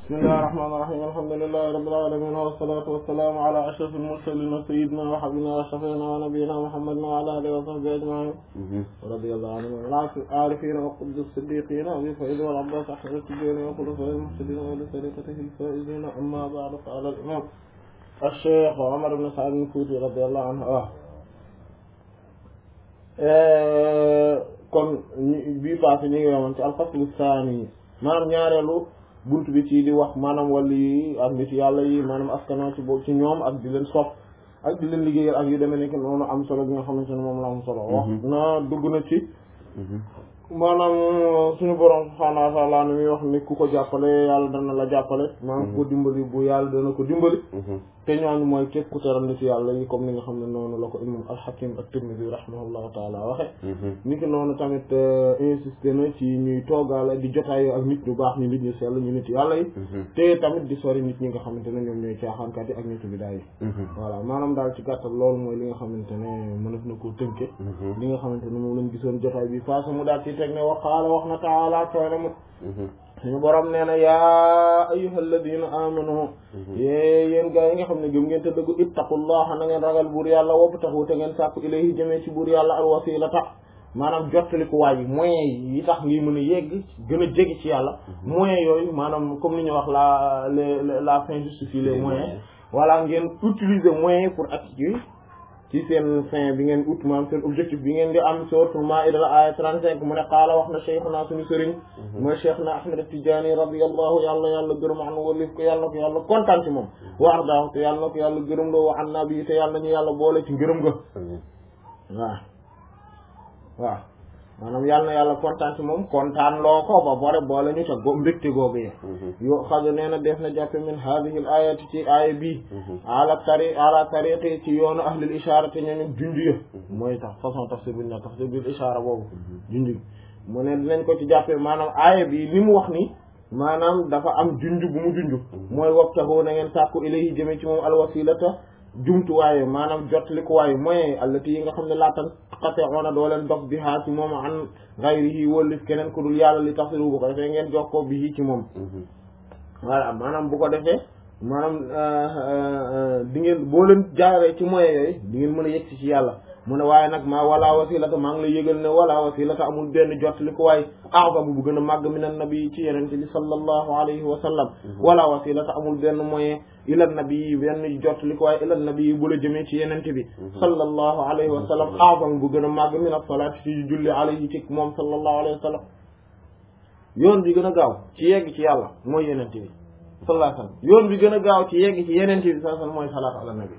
bismillahi rahmaani rahiim alhamdulillahi rabbil aalamiin wassalaatu wassalaamu alaa ashrafil mursaliin sayyidinaa wa habiibinaa wa shafii'inaa wa nabiyyinaa muhammadin wa alaa aalihi wa sahbihi ajma'iin radiyallahu anhum al-aarifiina wa qutbi siddiqiina abii sa'iid wal abbaas ahmad at-tijaani wa xulafaa'ihil muhtadiina wa li tariiqatihil faa'iziina ammaa ba'du qaala al-imaam ash-shaykh Umar ibn Sa'd al-Fuuti radiyallahu anhu kon bii passé ñu ngi woon ci al-faslu saani maanaam ñaareelu buntu bi ci di wax maanaam wàllu yi ak nit yàlla yi maanaam askanoo ci boobu ci ñoom ak di leen sopp ak di leen liggéeyal ak yu demee nekk noonu am solo bi nga xamante ne moom la am solo wax na dugg na ci maanaam suñu borom subhaanahu wa ta'aala ni muy wax ni ku ko jàppale yàlla dana la jàppale maanaam ku ko dimbali bu yàlla dana ko dimbali te ñooñu mooy képp ku teral nit yàlla yi comme ni nga xam ne noonu la ko imam al-Hakim at-Tirmidhi rahimahullahu taala waxe ni ki noonu tamit insisté na ci ñuy toogaale di jotaayoo ak nit ñu baax ñu nit ñu sell ñu nit yàlla yi te tamit di sori nit ñi nga xamante ne ñoom ñooy caaxaankat yi ak nitu bidaa yi voilà maanaam daal ci gàttal loolu mooy li nga xamante ne mënaf na koo tënke li nga xamante ne moom lañ gisoon jotaay bi faasa mu daal ci teg ne wa qaala wax na taala tooy mu suñu borom nee na yaa ayyuhal ladina amanu yée yéen gaa yi nga xam ne gëm ngeen te dëggu ittaqullaha na ngeen ragal buur yàlla wabtaxu te ngeen sàkku ilayhi jëmee ci buur yàlla al wasilata maanaam jottaliku waay yi moyens yi tax ngi mën a yegg gën a jege ci yàlla moyens yooyu maanaam comme ni ñu wax la la fin justifie les moyens voilà ngeen utiliser moyens pour acquérir ci seen fin bi ngeen ut maanaam seen objectif bi ngeen di am suratul Maa'ida la aaya 35 mu ne qaala wax na cheikhuna suñu sëriñ mooy cheikhna Ahmad at-Tijaani radiyallahu yàlla yàlla gërëm an walif ko yàlla ko yàlla kontaan ci moom wa ardaahu te yàlla ko yàlla gërëm loo wa an nabi te yàlla nañu yàlla boole ci ngërëm ga waaw waaw maanaam yàlla na yàlla kontaan ci moom kontaan loo ko ba bore boole ñu ca go mbégte googu yi yo xajo nee na def na jàppe min hadihi l ayati ci aaya bi ala tari ala tariqi ci yoonu ahlil ishara te ñooñu junj ya mooy tax façon tafsir bi na tafsir bil ishara boobu junj mu ne dinañ ko ci jàppe maanaam aaya bi li mu wax ni maanaam dafa am junj bu mu junj mooy wabtahu na ngeen sàkku ilayhi jëme ci moom alwasilata jumtuwaaye maanaam jotlikuwaaye moyen allati yi nga xam ne laatan xate oona doo leen dog bi haa ci moom an gayrihi wóllif keneen ku dul yàlla li tafsiru bu ko defee ngeen jox ko bi ci moom voilà maanaam bu ko defee maanaam di ngeen boo leen jaaree ci moyen yooyu di ngeen mën a yegg ci yàlla mu ne waaye nag maa wala wasilata maa ngi lay yëgal ne wala wasilata amul benn jotlikuwaay a'zamu bu gën a màgg min an-nabi ci yenente bi sallallahu alayhi wa sallam wala wasilata amul benn moyen ila nabi benn jotlikuwaay ila nabi bu la jëmee ci yenente bi sallallahu alayhi wa sallam a'zamu bu gën a màgg min as-salati ci julli alayhi ci moom sallallahu alayhi wa sallam yoon bi gën a gaaw ci yegg ci yàlla mooy yenente bi sallallahu alayhi wa sallam yoon bi gën a gaaw ci yegg ci yenente bi sallallahu alayhi wa sallam mooy salaatu ala nabi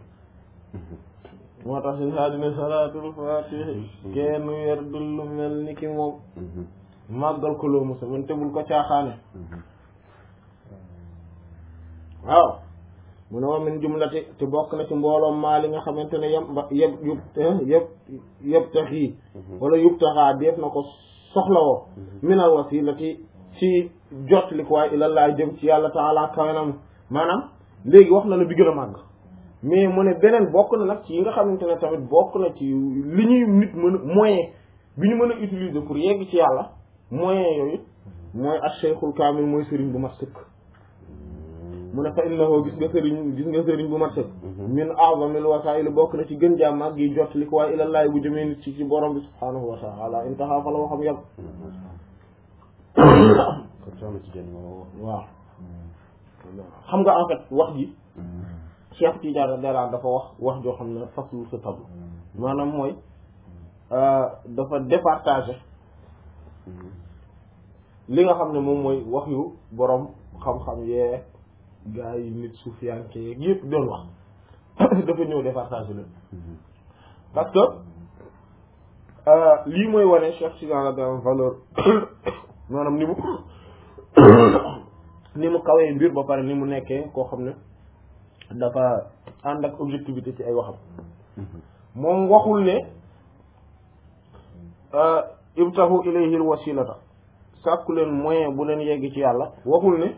moo tax si saa dina salaatul faatihi kenn werdul lu mel ni ki moom màggal ko loo musa man tebul ko caaxaane waaw mu ne wa min jumlati te bokk na ci mbooloom maa li nga xamante ne yem ba yëb yub yëpp yëpp tax yi wala yub taxaa def na ko soxlawoo minal wasilati ci jot li ko waaye ilallah jëm ci yàlla taala kawenam maanaam léegi wax na la bi gën a màgg mais mu ne beneen bokk na nag ci yi nga xamante ne tamit bokk na ci li ñuy nit mën a moyen bi ñu mën a utiliser pour yegg ci yàlla moyen yooyu mooy ash-shaykhul kaamil mooy sëriñ bu mat sëkk mu ne fa innahu gis nga sëriñ gis nga sëriñ bu mat sëkk min a'zamil wasaa'il bokk na ci gën jàmm ak gi jot li ko waaye ilallaay bu jëmee nit ci ci borom bi subhaanahu wa ta'ala intaha fa la waxam yàgg waaw xam nga en fait wax ji Cheikh Tidiane Dara dafa wax wax joo xam ne faslu sa tab maanaam mooy dafa départager li nga xam ne moom mooy wax yu borom xam-xam yee gaa yi nit suufiyanke yeeg yëpp doon wax dafa ñëw départager leen parce que lii mooy wane Cheikh Tidiane Dara valeur maanaam ni mu ni mu kawee mbir ba pare ni mu nekkee koo xam ne dafa ànd ak objectivité ci ay waxam moom waxul ne ibtahu ilayhi wasilata sàkku leen moyen bu leen yegg ci yàlla waxul ne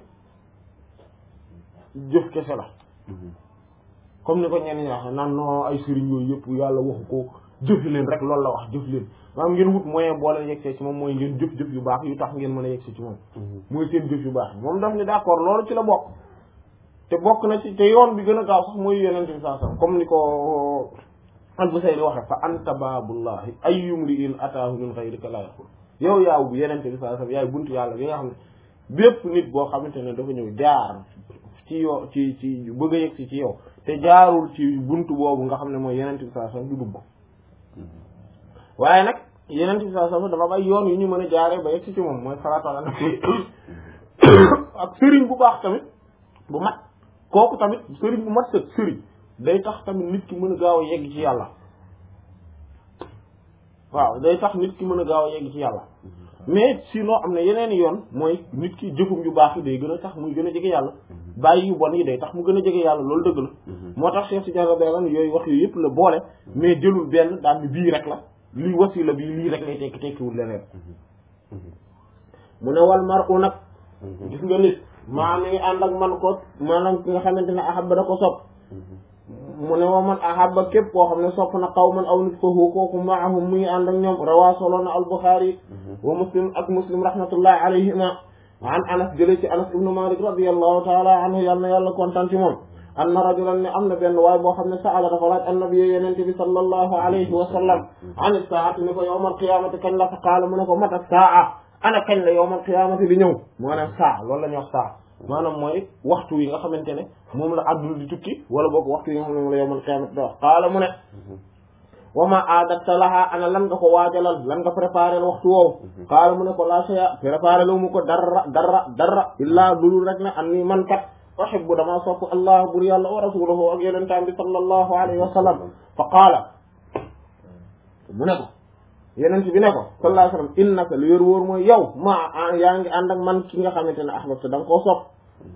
jëf kese la comme ni ko ñenn ñi wax naan non ay sëriñ yooyu yëpp yàlla waxu ko jëf leen rek loolu la wax jëf leen maanaam ngeen wut moyen boo leen yegsee ci moom mooy ngeen jëf-jëf yu baax yu tax ngeen mën a yegsee ci moom mooy seen jëf yu baax moom daf ni d'accord loolu ci la bokk te bokk na ci te yoon bi gën a gaaw sax mooy yenente bi saa sallam comme ni ko al-Busayri waxe fa anta baabullahi ayyum li in ataahu min ghayrika la yaqul yow yaaw bu yenente bi saa sallam yaay buntu yàlla bi nga xam ne bépp nit boo xamante ne dafa ñëw jaar ci yoo ci ci bëgg a yegsi ci yow te jaarul ci buntu boobu nga xam ne mooy yenente bi saa sallam du dugg waaye nag yenente bi saa sallam dafa am ay yoon yu ñu mën a jaaree ba yegsi ci moom mooy salaatu ala nabi ak sëriñ bu baax tamit bu mat kooku tamit sëriñ bu mat sëg sëriñ day tax tamit nit ki mën a gaaw a yegg ci yàlla waaw day tax nit ki mën a gaaw a yegg ci yàlla mais sinon am na yeneen yoon mooy nit ki jëfum yu baax yi day gën a tax muy gën a jege yàlla bàyyi yu bon yi day tax mu gën a jege yàlla loolu dëgg la moo tax Cheikh Tidiane Radiyallahu yooyu wax yooyu yëpp la boole mais jëlul benn daal ni bii rek la lii wasila bii lii rek lay tekki tekkiwul leneen mu ne wal mar u nag gis nga nit maa mi ngi ànd ak man ko maanaam ki nga xamante ne ahabba da ko sopp mu ne wa man ahabba képp koo xam ne sopp na xaw man aw nit fahu kooku maahum mu ngi ànd ak ñoom rawaa solo na al-Bukhari wa muslim ak muslim rahmatullahi alayhima an anas jëlee ci anas ibnu malik radiyallahu taala anhu yàlla na yàlla kontaan ci moom anna rajulan ne am na benn waaye boo xam ne saala dafa laaj annabi yenente bi sallallahu alayhi wa sallam an saati ni ko yawmal qiyamati kañ la fa qaala mu ne ko mata saa ana kañ la yawmal qiyamati di ñëw maanaam saa loolu la ñuy wax saa maanaam mooy waxtu yi nga xamante ne moom la àdduna di tukki wala boog waxtu yi nga xam ne moom la yawmal qiyamati di wax qaala mu ne wa ma aadatta laha ana lan nga ko waajalal lan nga préparé waxtu woowu qaala mu ne ko la shay'a préparé lu mu ko dara dara dara illaa dulul rek ne an ni man kat uhibbu dama sopp allah bur yàlla wa rasuluhu ak yonentam bi sallallahu alayhi wa sallam fa qaala mu ne ko yonent bi ne ko sallallahu alayhi wa sallam innaka lu yor wóor mooy yow ma yaa ngi ànd ak man ki nga xamante ne ahbabta da nga koo sopp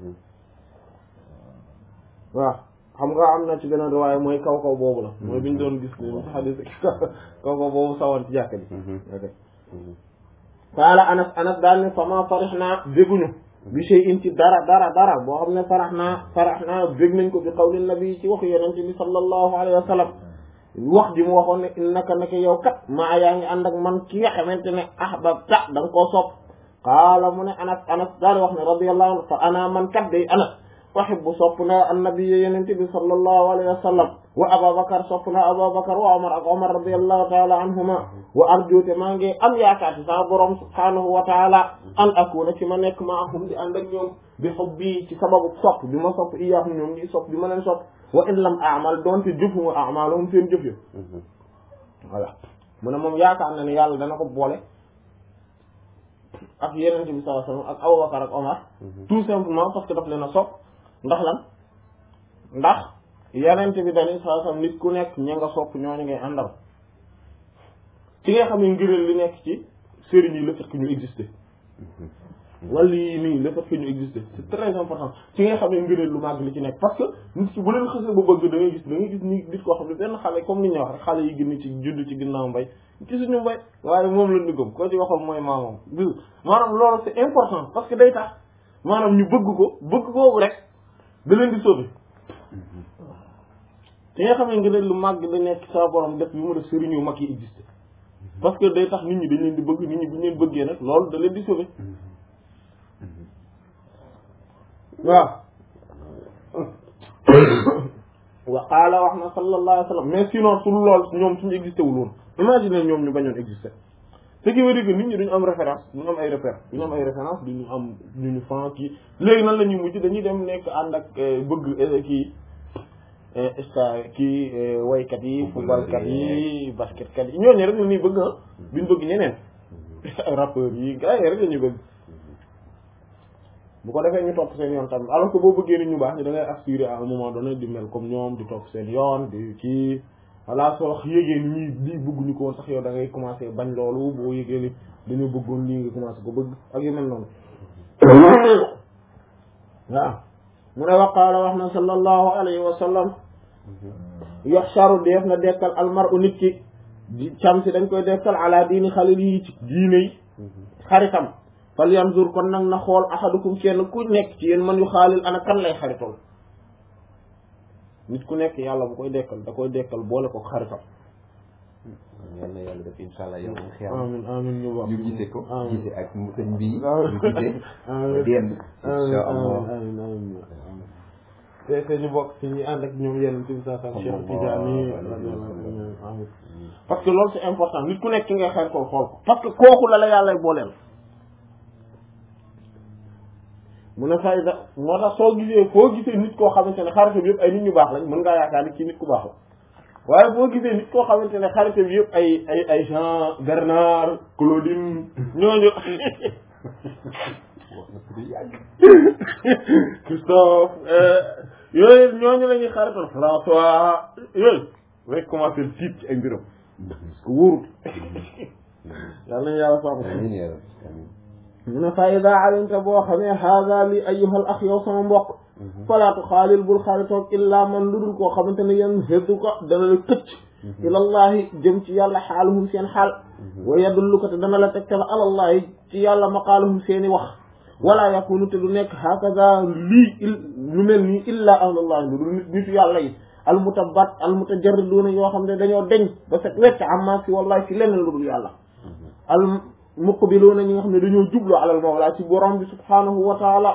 waaw xam nga am na ci beneen riwaaya mooy kaw kaw boobu la mooy biñ doon gis ni xadis kaw kaw boobu sawoon ci jàkka ji ok qaala anas anas daal ne fama farix naa bégguñu bi shay'in ci dara dara dara boo xam ne farax naa farax naa bég nañ ko bi qawli nabi ci waxu yonent bi sallallahu alayhi wa sallam wax ji mu waxoon ne innaka naka yow kat maa yaa ngi ànd ak man ki nga xamante ne ahbabta da nga koo sopp qaala mu ne anas anas daal di wax ne radiyallahu anhu fa ana man kat day anas uhibbu sopp na annabi yonent bi sallallahu alayhi wa sallam wa ababakar sopp na ababakar wa omar ak omar radiyallahu taala anhuma wa arjuute maa ngi am yaakaar ci sama borom subhanahu wa taala an akuna ci ma nekk maahum di ànd ak ñoom bi hubbi ci sababu sopp bi ma sopp iyaahum ñoom ñi sopp bi ma leen sopp wa in lam amal doonte jëfuma amalahum seen jëf yo voilà mu ne moom yaakaar na ne yàlla dana ko boole ak yeneen bi sallallahu alayhi wasallam ak Abubakar ak Omar tout simplement parce que daf leen a sopp ndax lan ndax yeneen bi dañuy sallallahu alayhi wasallam nit ku nekk ña nga sopp ñooñu ngay àndal ci nga xam ne ngëneel li nekk ci sëriñ yi le fait que ñu exister wala yii nii le fait que ñu exister c'est très important ci nga xam ne ngëneel lu màgg li ci nekk parce que nit ki bu leen xësee ba bëgg da ngay gis da ngay gis ni nit koo xam ne benn xale comme ni ñu wax rek xale yi gën ci judd ci ginnaaw mbay ci suñu mbay waaye moom la ñu gëm koo ci waxoon mooy maamam gis maanaam loolu c'est important parce que day tax maanaam ñu bëgg ko bëgg kooku rek da leen di sauver ci nga xam ne ngëneel lu màgg da nekk sa borom def bi mu def sëriñ yu mag yi exister parce que day tax nit ñi dañ leen di bëgg nit ñi bu ñu leen bëggee nag loolu da leen di sauver waaw wa qaala wax na sallallahu alayhi wa sallam mais sinon su lool ñoom suñu existé wul woon imagine ñoom ñu bañoon existé ce qui veut dire que nit ñi duñu am référence duñu am ay repère duñu am ay référence duñu am ñu ñu fan kii léegi nan la ñuy mujj dañuy dem nekk ànd ak bëgg kii sta kii waykat yi footballkat yi basketkat yi ñooñu rek la ñuy bëgg ah duñ bëgg ñeneen rappeurs yi gars yi rek la ñuy bëgg bu ko defee ñu topp seen yoon tamit alors que boo bëggee nit ñu baax ni da ngay aspirer à un moment donné di mel comme ñoom di topp seen yoon di kii voilà soo yégee ni ñuy lii bëgguñu ko woon sax yow da ngay commencer bañ loolu boo yégee ni dañoo bëggoon lii nga commencer ko bëgg ak yu mel noonu waaw mu ne waqaala wax na sallallahu alayhi wa sallam yoxsaru def na dekkal almar u nit ki cam si dañ koy dekkal ala diini xalil yi ci diine yi xaritam fal yanzur kon nag na xool ahadukum kenn ku nekk ci yéen man yu xaalil ana kan lay xaritool nit ku nekk yàlla bu koy dekkal da koy dekkal boole ko xaritam yal na yàlla def incha allah yow moom xiyam amin amin ñu bokk ñu gisee ko amin gisee ak sëñ bi Amiin. ñu gisee amin démb incha amin allah amin amin amin te te ñu bokk ci ñi ànd ak ñoom yenn ci sa sa Cheikh Tidiane amin parce que loolu c'est important nit ku nekk ki ngay xaritool xool ko parce que kooku la la yàlla booleel mu ne fayda moo tax soo gisee foo gisee nit koo xamante ne xaritam yëpp ay nit ñu baax lañ mën ngaa yaakaar ni ci nit ku baax la waaye boo gisee nit koo xamante ne xaritam yëpp ay ay ay Jean Bernard Claudine ñooñu wax na ko du yàgg Christophe yooyu ñooñu la ñuy xarital François yooyu rek commencé tiit ci ay mbiram parce que wóorut yàlla nañu yàlla sàmm amiin yaa rabbi amiin mu ne fa ida alimta boo xamee haada li ayyuhal ax yow sama mbokk falaatu xaalil bul xaalitoog illaa man lu dul koo xamante ne yan xëddu ko dana la këcc ilallahi jëm ci yàlla xaaluhum seen xaal wa yadullu ko te dana la tegtal alallahi ci yàlla maqaaluhum seeni wax wala yakunu te du nekk hakaza lii il lu mel nii illa ahlullahi lu dul nit nitu yàlla yi almutabat almutajarriduuna yoo xam ne dañoo deñ ba set wecc amma si wallahi ci leneen lu dul yàlla al muqbiluuna ñi nga xam ne dañoo jublu alal mawla ci borom bi subhanahu wa taala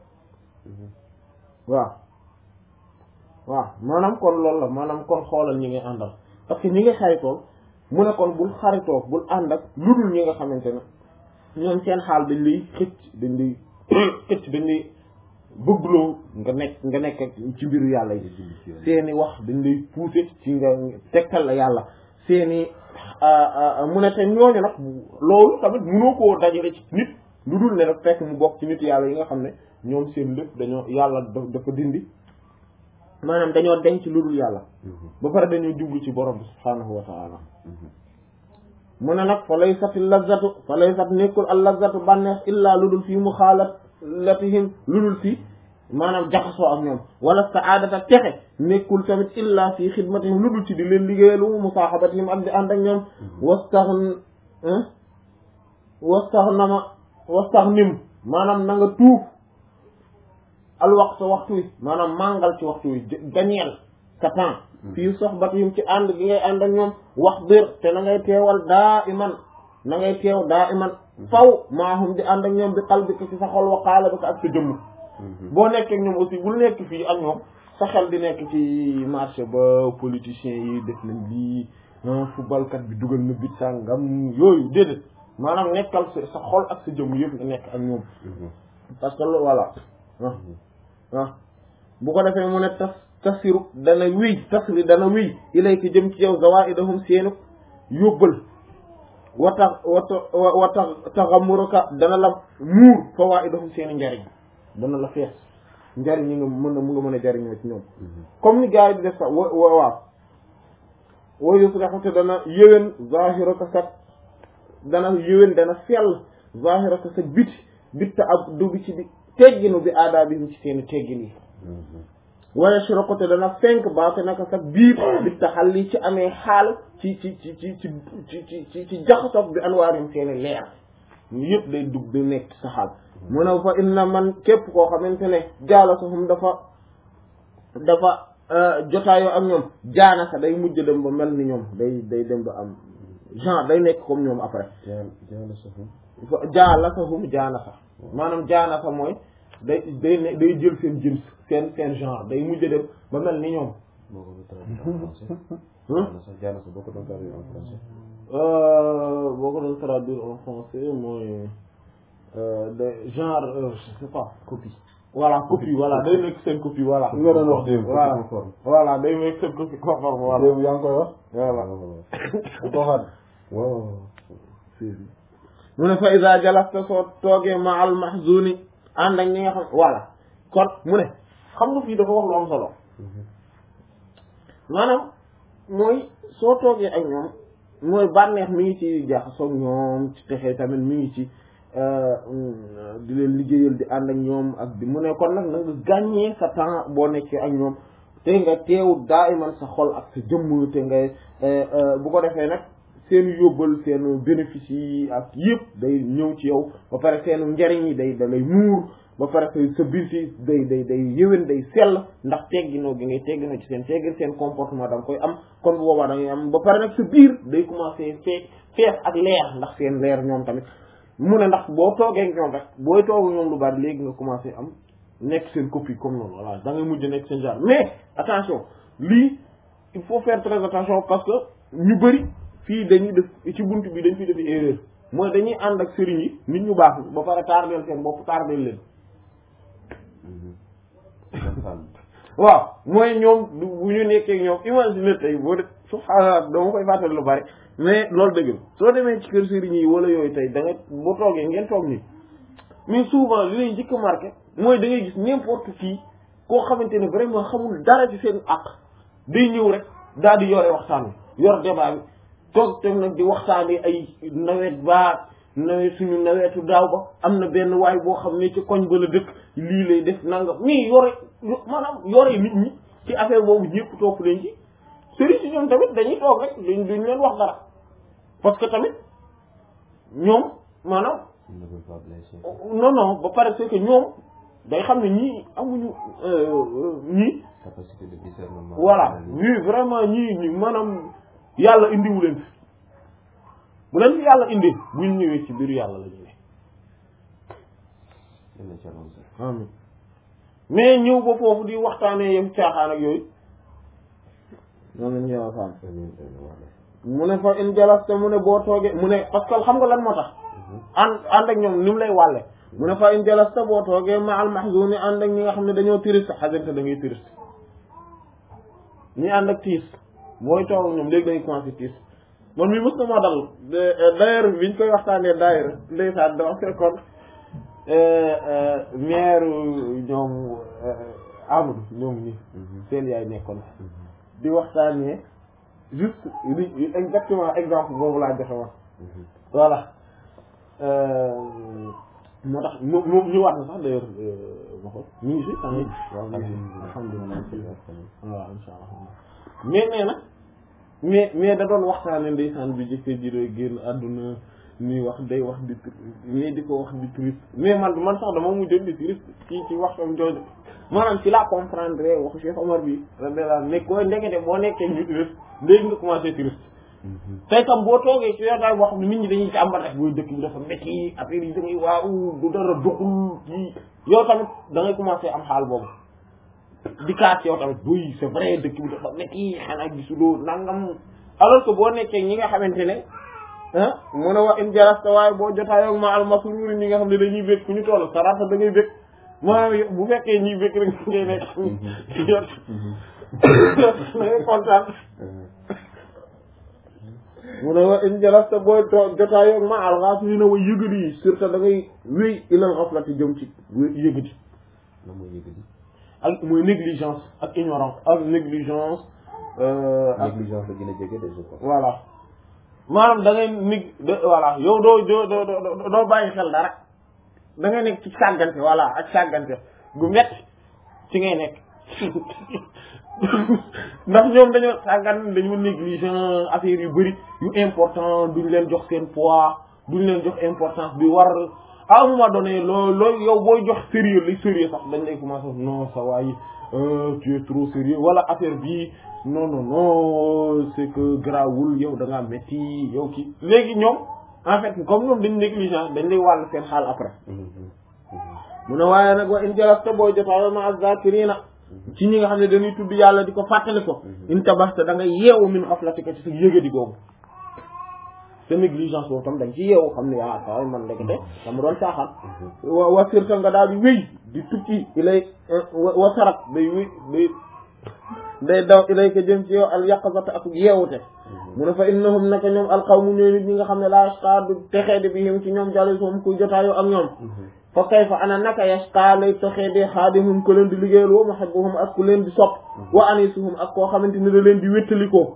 waaw waaw maanaam kon loolu la maanaam kon xoolal ñi ngay àndal parce que ñi nga xaritool mu ne kon bul xaritoo bul ànd ak lu dul ñi nga xamante ne ñoom seen xaal dañ lay xëcc dañ lay xëcc dañ lay bëggloo nga nekk nga nekk ak ci mbiru yàlla yi seeni wax dañ lay pousser ci nga tegtal la yàlla seeni mu ne te ñooñu nag loolu tamit mënoo koo dajale ci nit lu dul ne daf fekk mu bokk ci nit yàlla yi nga xam ne ñoom seen lépp dañoo yàlla dafa dindi maanaam dañoo denc lu dul yàlla ba pare dañoo jublu ci borom bi subhaanahu wa taala mu ne nag fa lay sati lazatu fa lay sat nekkul al lazatu bànneex illaa lu dul fii mu xaalatihim lu dul fii maanaam jaxasoo ak ñoom wala saadata texe nekkul tamit illa fi xidmatihim lu dul ci di leen liggéeyalu musaaxabatihim ak di ànd ak ñoom wastax wastax nama wastax nim maanaam na nga tuuf al waxtu waxtu wi maanaam màngal ci waxtu wi gañeel sa temps fii soxbatihim ci ànd gi ngay ànd ak ñoom wax bir te na ngay teewal daa iman na ngay teew daa iman faw maahum di ànd ak ñoom bi qalbika ci sa xol wa qaalabika ak sa jëmm boo nekkee ñoom aussi bul nekk fii ak ñoom sa xel di nekk ci marché ba politiciens yi def nañ lii footballkat bi dugal na bit sàngam yooyu déedéet maanaam nekkal sa sa xol ak sa jëmm yëpp nga nekk ak ñoom parce que loolu voilà ah ah bu ko defee mu ne tas tasiru dana wiy tasri dana wiy ilayka jëm ci yow zawaidahum seenu yóbbal wa tax wa wa tax taxamuruka dana la muur fawaidahum seeni njariñ dana la fees njariñ ñi nga mën a mu nga mën a jariñoo ci ñoom comme ni gars yi di def sax wa wa waaw wa yuslihu te dana yéwén zahiraka sa dana yéwén dana sell zahiraka sa biti bitta ab du bi ci bi tegginu bi aadaabihim ci seeni teggin yi waaye surako te dana fenk baate naka sa biir bitta xal li ci amee xaal ci ci ci ci ci ci ci ci jaxasof bi anwaarim seeni leer ñu yëpp day dugg day nekk sa xaal mu ne fa inna man képp koo xamante ne jaalasahum dafa dafa jotaayoo ak ñoom jaanaka day mujj dem ba mel ni ñoom day day dem ba am genre day nekk comme ñoom après jaalasahum jaanaka maanaam jaanaka mooy day day ne day jël seen jëm seen seen genre day mujj dem ba mel ni ñoom boo ko doon traduire en français. jaanasa boo ko doon traduire en français. boo ko doon traduire en français mooy de genre je sais pas copie. voilà copie voilà day nekk seen copie voilà. li nga doon wax démb. voilà conforme. voilà day nekk seen copie conforme voilà. démb yaa ngi koy wax. voilà. ko xam. waaw. mu ne fa iza jalasta soo toogee ma al mahzuni ànd ak ñi nga xam voilà kon mu ne xam nga fii dafa wax lu am solo maanaam mooy soo toogee ak ñoom mooy bànneex mi ngi ci jaxasoo ak ñoom ci texee tamit mi ngi ci di leen liggéeyal di ànd ak ñoom ak di mu ne kon nag na nga gàññee sa temps boo nekkee ak ñoom te nga teew daa iman sa xol ak sa jëmm te ngay bu ko defee nag seen yóbbal seen bénéfice yi ak yëpp day ñëw ci yow ba pare seen njariñ yi day da lay muur ba pare sa biir si day day day yëwén day sell ndax tegginoo gi ngay tegginoo ci seen teggin seen comportement da nga koy am kon bu boobaa da ngay am ba pare nag sa biir day commencé fee fees ak leer ndax seen leer ñoom tamit mu ne ndax boo toogee ak ñoom rek booy toog ñoom lu bari léegi nga commencé am nekk seen copie comme noonu voilà da ngay mujj nekk seen genre mais attention lii il faut faire très attention parce que ñu bëri fii dañuy def ci bunt bi dañ fi def erreur mooy dañuy ànd ak sëriñ yi nit ñu baax ba pare tardeel seen bopp tardeel leen waaw mooy ñoom bu ñu nekkee ñoom imagine tey boo de subhaanallah dama koy fàttali lu bari mais loolu dëgg la soo demee ci kër sëriñ yi wala yooyu tey da nga boo toogee ngeen toog nii mais souvent li lay njëkk a marqué mooy da ngay gis n'importe qui koo xamante ne vraiment xamul dara ci seen àq day ñëw rek daal di yore waxtaan wi yor débat bi toog tam nag di waxtaanee ay nawet baa nawet suñu nawetu daaw ba am na benn waay boo xam ne ci koñ ba la dëkk lii lay def nangam mais yore maanaam yore nit ñi ci affaire boobu ñëpp topp leen ci sëriñ si ñoom tamit dañuy toog rek duñ duñ leen wax dara parce que tamit ñoom maanaam non non ba pare c'est que ñoom day xam ne ñii amuñu ñii capacité de discernement voilà oui vraiment ñii ñi maanaam yàlla indiwu leen fi bu leen fi yàlla indi buñ ñëwee ci biir yàlla la ñu ne amin mais ñëw ba foofu di waxtaanee yëf caaxaan ak yooyu noonu lañu yàlla xam mu ne fa in jalasta mu ne boo toogee mu ne parce que xam nga lan moo tax ànd ànd ak ñoom ni mu lay wàlle mu ne fa in jalasta boo toogee ma al mahzuni ànd ak ñi nga xam ne dañoo triste xasante da ngay triste ñi ànd ak tiis booy toog ak ñoom léegi da ngay commencé tiis man mi mës na moo dal d'ailleurs biñ koy waxtaanee daayira ndeysaan dama fekkoon maire ñoom Amadou ñoom ñi seen yaay nekkoon di waxtaanee juste li exactement exemple boobu laa joxe woon voilà moo tax moom moom ñu waat na sax d'ailleurs ma ko ñu ngi si tamit waaw alhamdulilah waaw insha allah mais nee na mais mais da doon waxtaane ndeysaan bi jëkkër ji doy génn àdduna ni wax day wax di mais di ko wax di triste mais man man sax dama mujjoon di triste ci ci waxtam jooju maanaam ci laa comprendre waxu Cheikh Omar bi radiyallahu anhu ne ko ndekete boo nekkee ñu triste léegi nga commencé triste tey tam boo toogee ci yotaay boo xam ne nit ñi dañuy càmbar rek booy dëkk bi dafa métti affaire yi da ngay waaw du dara doxul kii yow tamit da ngay commencé am xaal boobu di kaas yow tamit buy c'est vrai dëkk bi dafa métti xanaa gisuloo nangam alors que boo nekkee ñi nga xamante ne ah mu ne wa in jarasta waaye boo jotaayoo ma al masruri ñi nga xam ne dañuy bég fu ñu toll sarata da ngay bég maanaam bu fekkee ñuy bég rek ngay nekk yot da ngay kontaan mu ne wa in jalasta booy to jotaayoo ma al ghafilina wa yëgadi yi surtout da ngay wéy ilal ghaflati jëm ci yëgadi la mooy yëgadi ak mooy négligence ak ignorance ak négligence ak négligence la gën a jege des fois voilà maanaam da ngay nig voilà yow doo doo doo doo doo bàyyi xel dara da ngay nekk ci sàggante voilà ak sàggante gu metti ci ngay nekk ndax ñoom dañoo sàggan dañoo négligent affaire yu bëri yu important duñ leen jox seen poids duñ leen jox importance bi war à un moment donné loo loo yow booy jox sérieux li sérieux sax dañ lay commencé non ça waay tu es trop sérieux wala affaire bi non non non c'est que grawul yow da ngaa métti yow kii léegi ñoom en fait comme ñoom dañ négligent dañ lay wàll seen xaal après mu ne waaye nag wa in jalasta booy jotaay ma az-zakirina ci ñi nga xam ne dañuy tudd yàlla di ko fàttali ko in tabasta da nga yeewu min xaflatika ci sa yëgadi googu sa négligence boobu tam dañ ci yeewu xam ne yaa saway man ndekete dama doon caaxaan wa wa sirta nga daal di wéy di tukki ilay wa sarat day wéy day day daw ilay ko jëm ci yow al yaqazata ak yeewute mu ne fa innahum naka ñoom alqawmu ñooy nit ñi nga xam ne la yashqa du texee de bi him ci ñoom jàll soom kuy jotaayoo ak ñoom fa kayfa ana naka yashqa lay texee de xaadimum ku leen di liggéeyal wa muhibbuhum ak ku leen di sopp wa anisuhum ak koo xamante ne da leen di wéttalikoo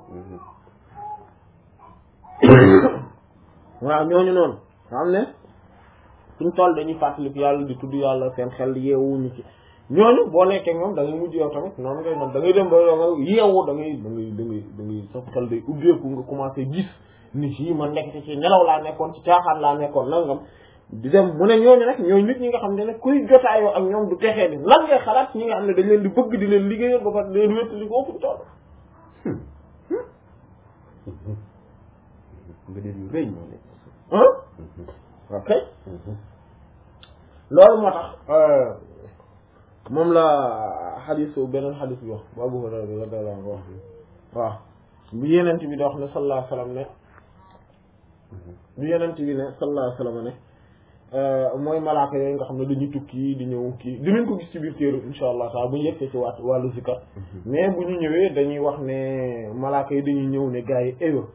waaw ñooñu noonu xam ne suñ toll dañuy fàttaliku yàlla di tudd yàlla seen xel yeewuñu ci ñooñu boo nekkee moom da ngay mujj yow tamit noonu ngay noonu da ngay dem ba yow nga yeewu da ngay da ngay da ngay da ngay sa xel day ubbeeku nga commencé gis ni fii man nekk ci nelaw laa nekkoon ci caaxaan laa nekkoon nangam di dem mu ne ñooñu nag ñooy nit ñi nga xam ne nag kuy jotaayoo ak ñoom du texee ni lan ngay xalaat ñi nga xam ne dañ leen di bëgg di leen liggéeyal ba pare di leen wéttali ko fu toll nga dee yu rëy moo nekk ah ok loolu moo tax moom la xadis beneen xadis bi wax bu Abu Hurayra bi radiyallahu anhu wax waaw bu yenent bi da wax ne sallallahu alayhi wa sallam ne bu yenent bi ne sallallahu alayhi wa sallam ne mooy malaaka yooyu nga xam ne dañuy tukki di ñëw kii dinañ ko gis ci biir téere insha allah taala bu ñu yeggee ci waat wàllu zikar mais bu ñu ñëwee dañuy wax ne malaaka yi dañuy ñëw ne gars yi eyo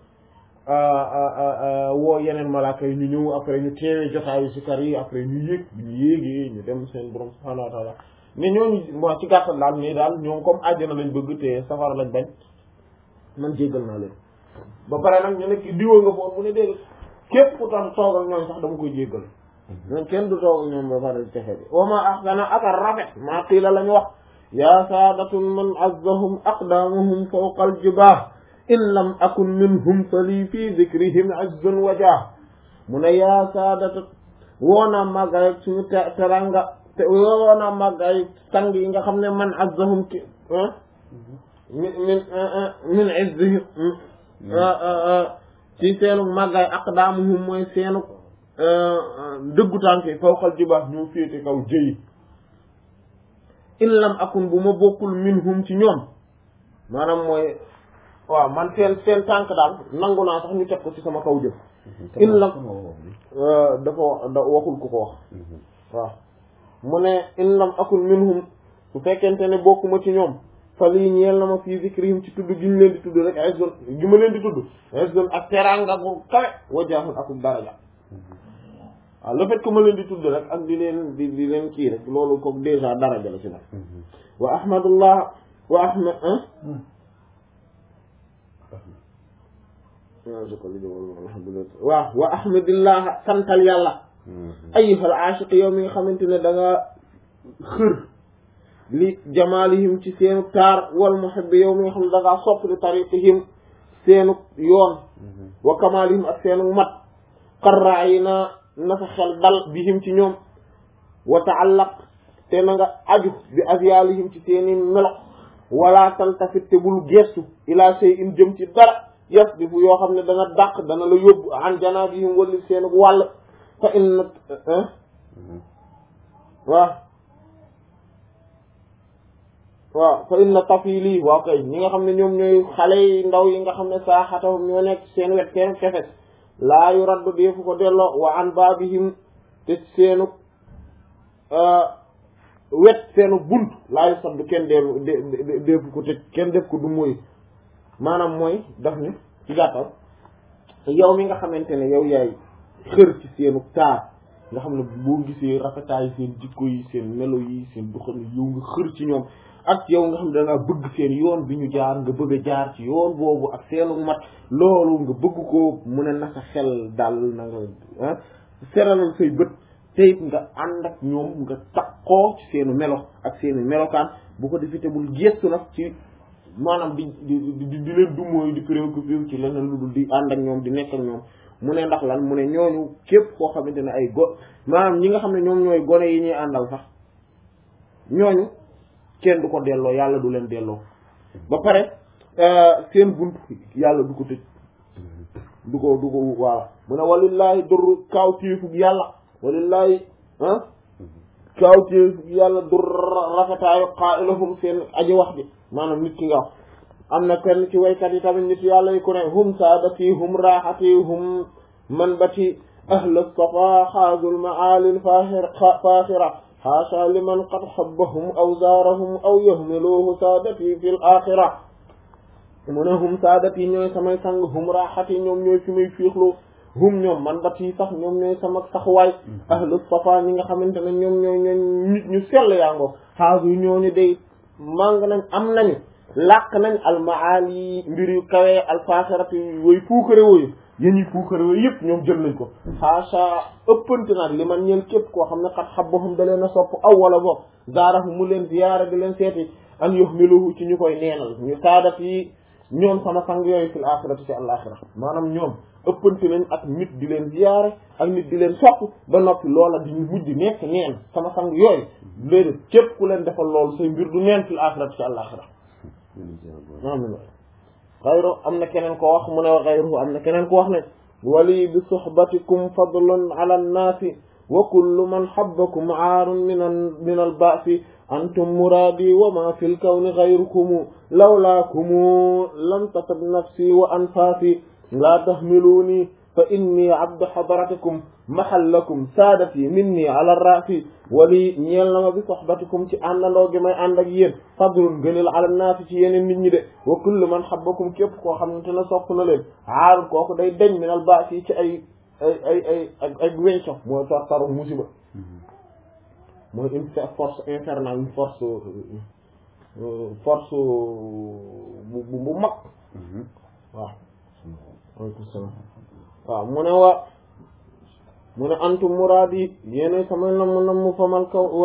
woo yeneen malaaka yi ñu ñëw après ñu teewee jotaayu zikar yi après ñu yéeg bu ñu yéegee ñu dem seen borom subhanahu wa taala mais ñooñu moo ci gàttal daal mais daal ñoom comme àjjana lañ bëgg te safara lañ bañ man jéggal naa leen ba pare nag ñu nekk diwa nga foon mu ne dégg képp ku tax toog ak ñoom sax dama koy jéggal ñoom kenn du toog ak ñoom ba pare texe bi wa ma ahsana aka rafet maa qiila la ñu wax yaa saadatun man azzahum aqdamuhum fawqa aljibah in lam akun minhum fa lii fii zikrihim azzun wajah mu ne yaa saadata woona màggaay suñu teranga te woona màggaay sang yi nga xam ne man azzahum ki min min min izzihim ci seenu màggaay aqdaamuhum mooy seenu dëggu tànk yi fawqal jibaax ñoo féete kaw jëyi in lam akun bu ma bokkul minhum ci ñoom maanaam mooy waaw man seen seen tànk daal nangu naa sax ñu teg ko ci sama kaw jëf in lam dafa da waxul ku ko wax waaw mu ne in lam akun minhum su fekkente ne bokkuma ci ñoom fa lii ñeel na ma fii zikrihim ci tudd gi ñu leen di tudd rek izzun gi ma leen di tudd izzun ak teranga bu kawe wajaahun akub daraja waaw le fait que ma leen di tudd rek ak di leen di di leen kii rek loolu ko déjà daraja la ci nag wa ahmadullah wa ahmad waaw wa ahmadillah santal yàlla ayyuhal aashiq yow mi nga xamante ne da nga xër li jamaalihim ci seenu taar wal muhibbi yow mi nga xam ne da ngaa sopp li tariqihim seenu yoon wa kamaalihim ak seenu mat qarraa yi na na sa xel dal bihim ci ñoom wa taallaq te na nga aju bi azyaalihim ci seeni melo wala taltafit te bul gestu ila shay'in jëm ci dara yasdifu yoo xam ne dana dàq dana la yóbbu an janaabihim walli seenu wàll fa inna waaw waaw fa inna tafili waaw kay ñi nga xam ne ñoom ñooy xale yi ndaw yi nga xam ne saaxatahum ñoo nekk seen wet seen kefes laa yu raddu deefu ko delloo wa an baabihim te seenu wet seenu bunt laa yu saddu kenn deefu deefu ko tëj kenn def ko du mooy maanaam mooy daf ni ci gàttal yow mi nga xamante ne yow yaay xër ci seenu taar nga xam ne boo gisee rafetaay seen jikko yi seen melo yi seen doxalin yow nga xër ci ñoom ak yow nga xam ne da ngaa bëgg seen yoon bi ñu jaar nga bëgg a jaar ci yoon boobu ak seenu mat loolu nga bëgg ko mu ne na sa xel daal na nga ah seralal say bët te it nga ànd ak ñoom nga takkoo ci seenu melo ak seenu melokaan bu ko defee te bul gestu nag ci maanaam di di di di leen dumooyu di préoccupé ci leneen lu dul di ànd ak ñoom di nekk ak ñoom mu ne ndax lan mu ne ñooñu képp koo xamante ne ay go maanaam ñi nga xam ne ñoom ñooy gone yi ñuy àndal sax ñooñu kenn du ko delloo yàlla du leen delloo ba pare seen bunt yàlla du ko tëj du ko du ko waaw mu ne walillaahi dur kaaw téefug yàlla walillaahi ah kaaw téefug yàlla dur rafetaayu qaa'ilahum seen aji wax ji maanaam nit ki nga wax am na kenn ci waykat yi tamit nit yàlla yi ku ne hum saadati hum raaxati hum manbati ahla safa xaazul maalil faaxira xaasa liman qad xabbahum aw zaarahum aw yahmiluhu saadati fi l axira mu ne hum saadati ñooy samay sang hum raaxati ñoom ñooy fi may fiixlu hum ñoom manbati sax ñoom ñooy sama saxwaay ahlu safa ñi nga xamante ne ñoom ñooy ñooy nit ñu sell yaa ngoo xaasu ñooñu day màng nañ am nañu làq nañ almaali mbir yu kawee alfaxirati way puukare wooyu yéen ñi puukare wooyu yëpp ñoom jël nañ ko xaasa ëppante nag li man ñeen képp koo xam ne xat xabbahum da leen a sopp aw wala boog zaarahu mu leen ziyaara di leen seeti an yuhmiluhu ci ñu koy neenal ñu saadat yi ñoom sama sang yooyu fil axirati ci àlaxira maanaam ñoom ëppante nañ ak nit di leen ziyaare ak nit di leen sopp ba noppi loola di mujj nekk neen sama sang yooyu léegi képp ku leen defal loolu say mbir du neen fil axirati ci àllaaxira amin xayru am na keneen ko wax mu ne wa xayru am na keneen ko wax ne wali bi suhbatikum fadlun ala nnaasi wa kullu man habbakum aarun min min albaasi antum muraadi wa ma fi lkawni xayrukumu lawlaakumu lam tatab nafsi wa anfaasi laa tahmiluuni fa inni abdu hadratikum mahallakum saadati minni ala raasi wali ñeel na ma bi sohbatikum ci àndandoo gi may ànd ak yéen fadlun gënal ala naasi ci yeneen nit ñi de wa kullu man habbakum képp koo xamante ne sopp na leen aarun kooku day deñ min al baasi ci ay ay ay ay ay ay wenco mooy tar taru musiba mooy une force infernale une force force bu bu mag waaw aleykum salaam waaw mu ne wa mu ne antum muraadi yéena sama namm namm famal kaw wa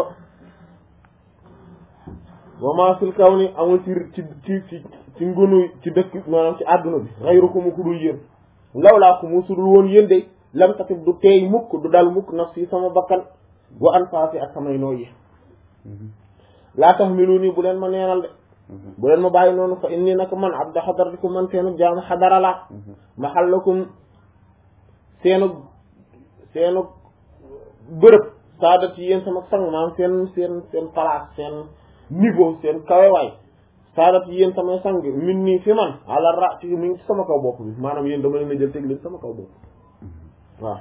wa ma fil kaw ni amul ci ci ci ci ci ngunu ci dëkk maanaam ci àdduna bi xayrukum ku dul yéen lawlaa ku mu sudul woon yéen de lam tatib du teey mukk du dal mukk nafsi sama bakkan wa anfaasi ak samay nooyi laa tahmiluuni bu leen ma neenal de bu leen ma bàyyi noonu fa inni nag man abda xadaratikum man seenu jaamu xadara la maxallakum seenu seenu bërëb saadat yi yéen sama sang maam seen seen seen place seen niveau seen kawewaay saadat yi yéen sama sang min nii fi man ala ra ci mi ngi sama kaw bopp bi maanaam yéen dama leen a jël teg leen sama kaw bopp waaw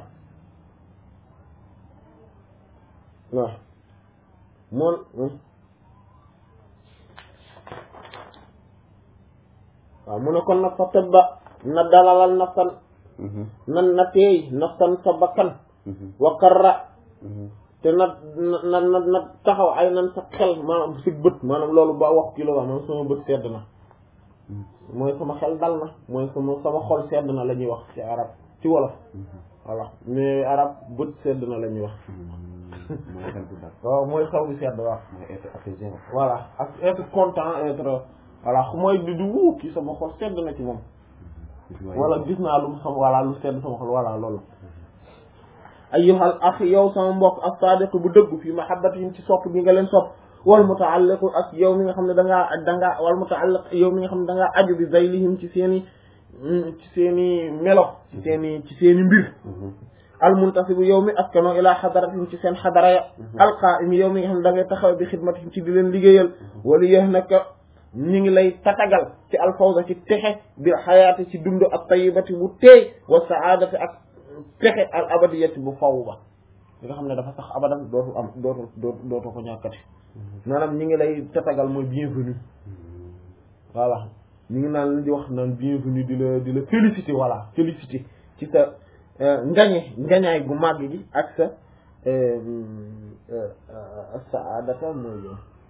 waaw moon waaw mu ne kon nag fa tëbba na dalalal nafsan na na teey nafsan sa bakkan wa karra te na na na na taxaw ay nan sa xel maanaam si bët maanaam loolu ba wax kilo wax maanaam sama bët sedd na mooy sama xel dal na mooy sama sama xol sedd na la ñuy wax ci arab ci wolof voilà mais arab bët sedd na la ñuy wax mooy xel bu dal. waaw mooy xaw bi sedd waaw mooy être apaisé. voilà ak être content être voilà mooy di di wuu kii sama xol sedd na ci moom wala gis naa lu sama voilà lu sedd sama xol voilà loolu ayyuhal akh yow sama mbokk ak sadiq bu dëggu fi mahabbatihim ci sopp bi nga leen sopp wal mutaalliqu ak yow mi nga xam ne da ngaa da ngaa wal mutaalliq yow mi nga xam ne da ngaa aju bi zaylihim ci seen i ci seen i melo ci seen i ci seen i mbir al muntasibu yow mi askano ila xadaratihim ci seen xadara ya alqaim yow mi nga xam ne da ngay taxaw bi xidmatihim ci di leen liggéeyal wala yéex naka ñu ngi lay tatagal ci alfawza ci texe bi xayaati ci dund ak tayibati bu teey wa saadati ak texe al abadiyati bu faw ba li nga xam ne dafa sax abadan dootu am dootu dootu dootu ko ñàkkati maanaam ñi ngi lay tatagal mooy bienvenue voilà ñu ngi naan di wax naan bienvenue di la di la félicité voilà félicité ci sa ngañe ngañaay gu màgg gi ak sa saadata mooy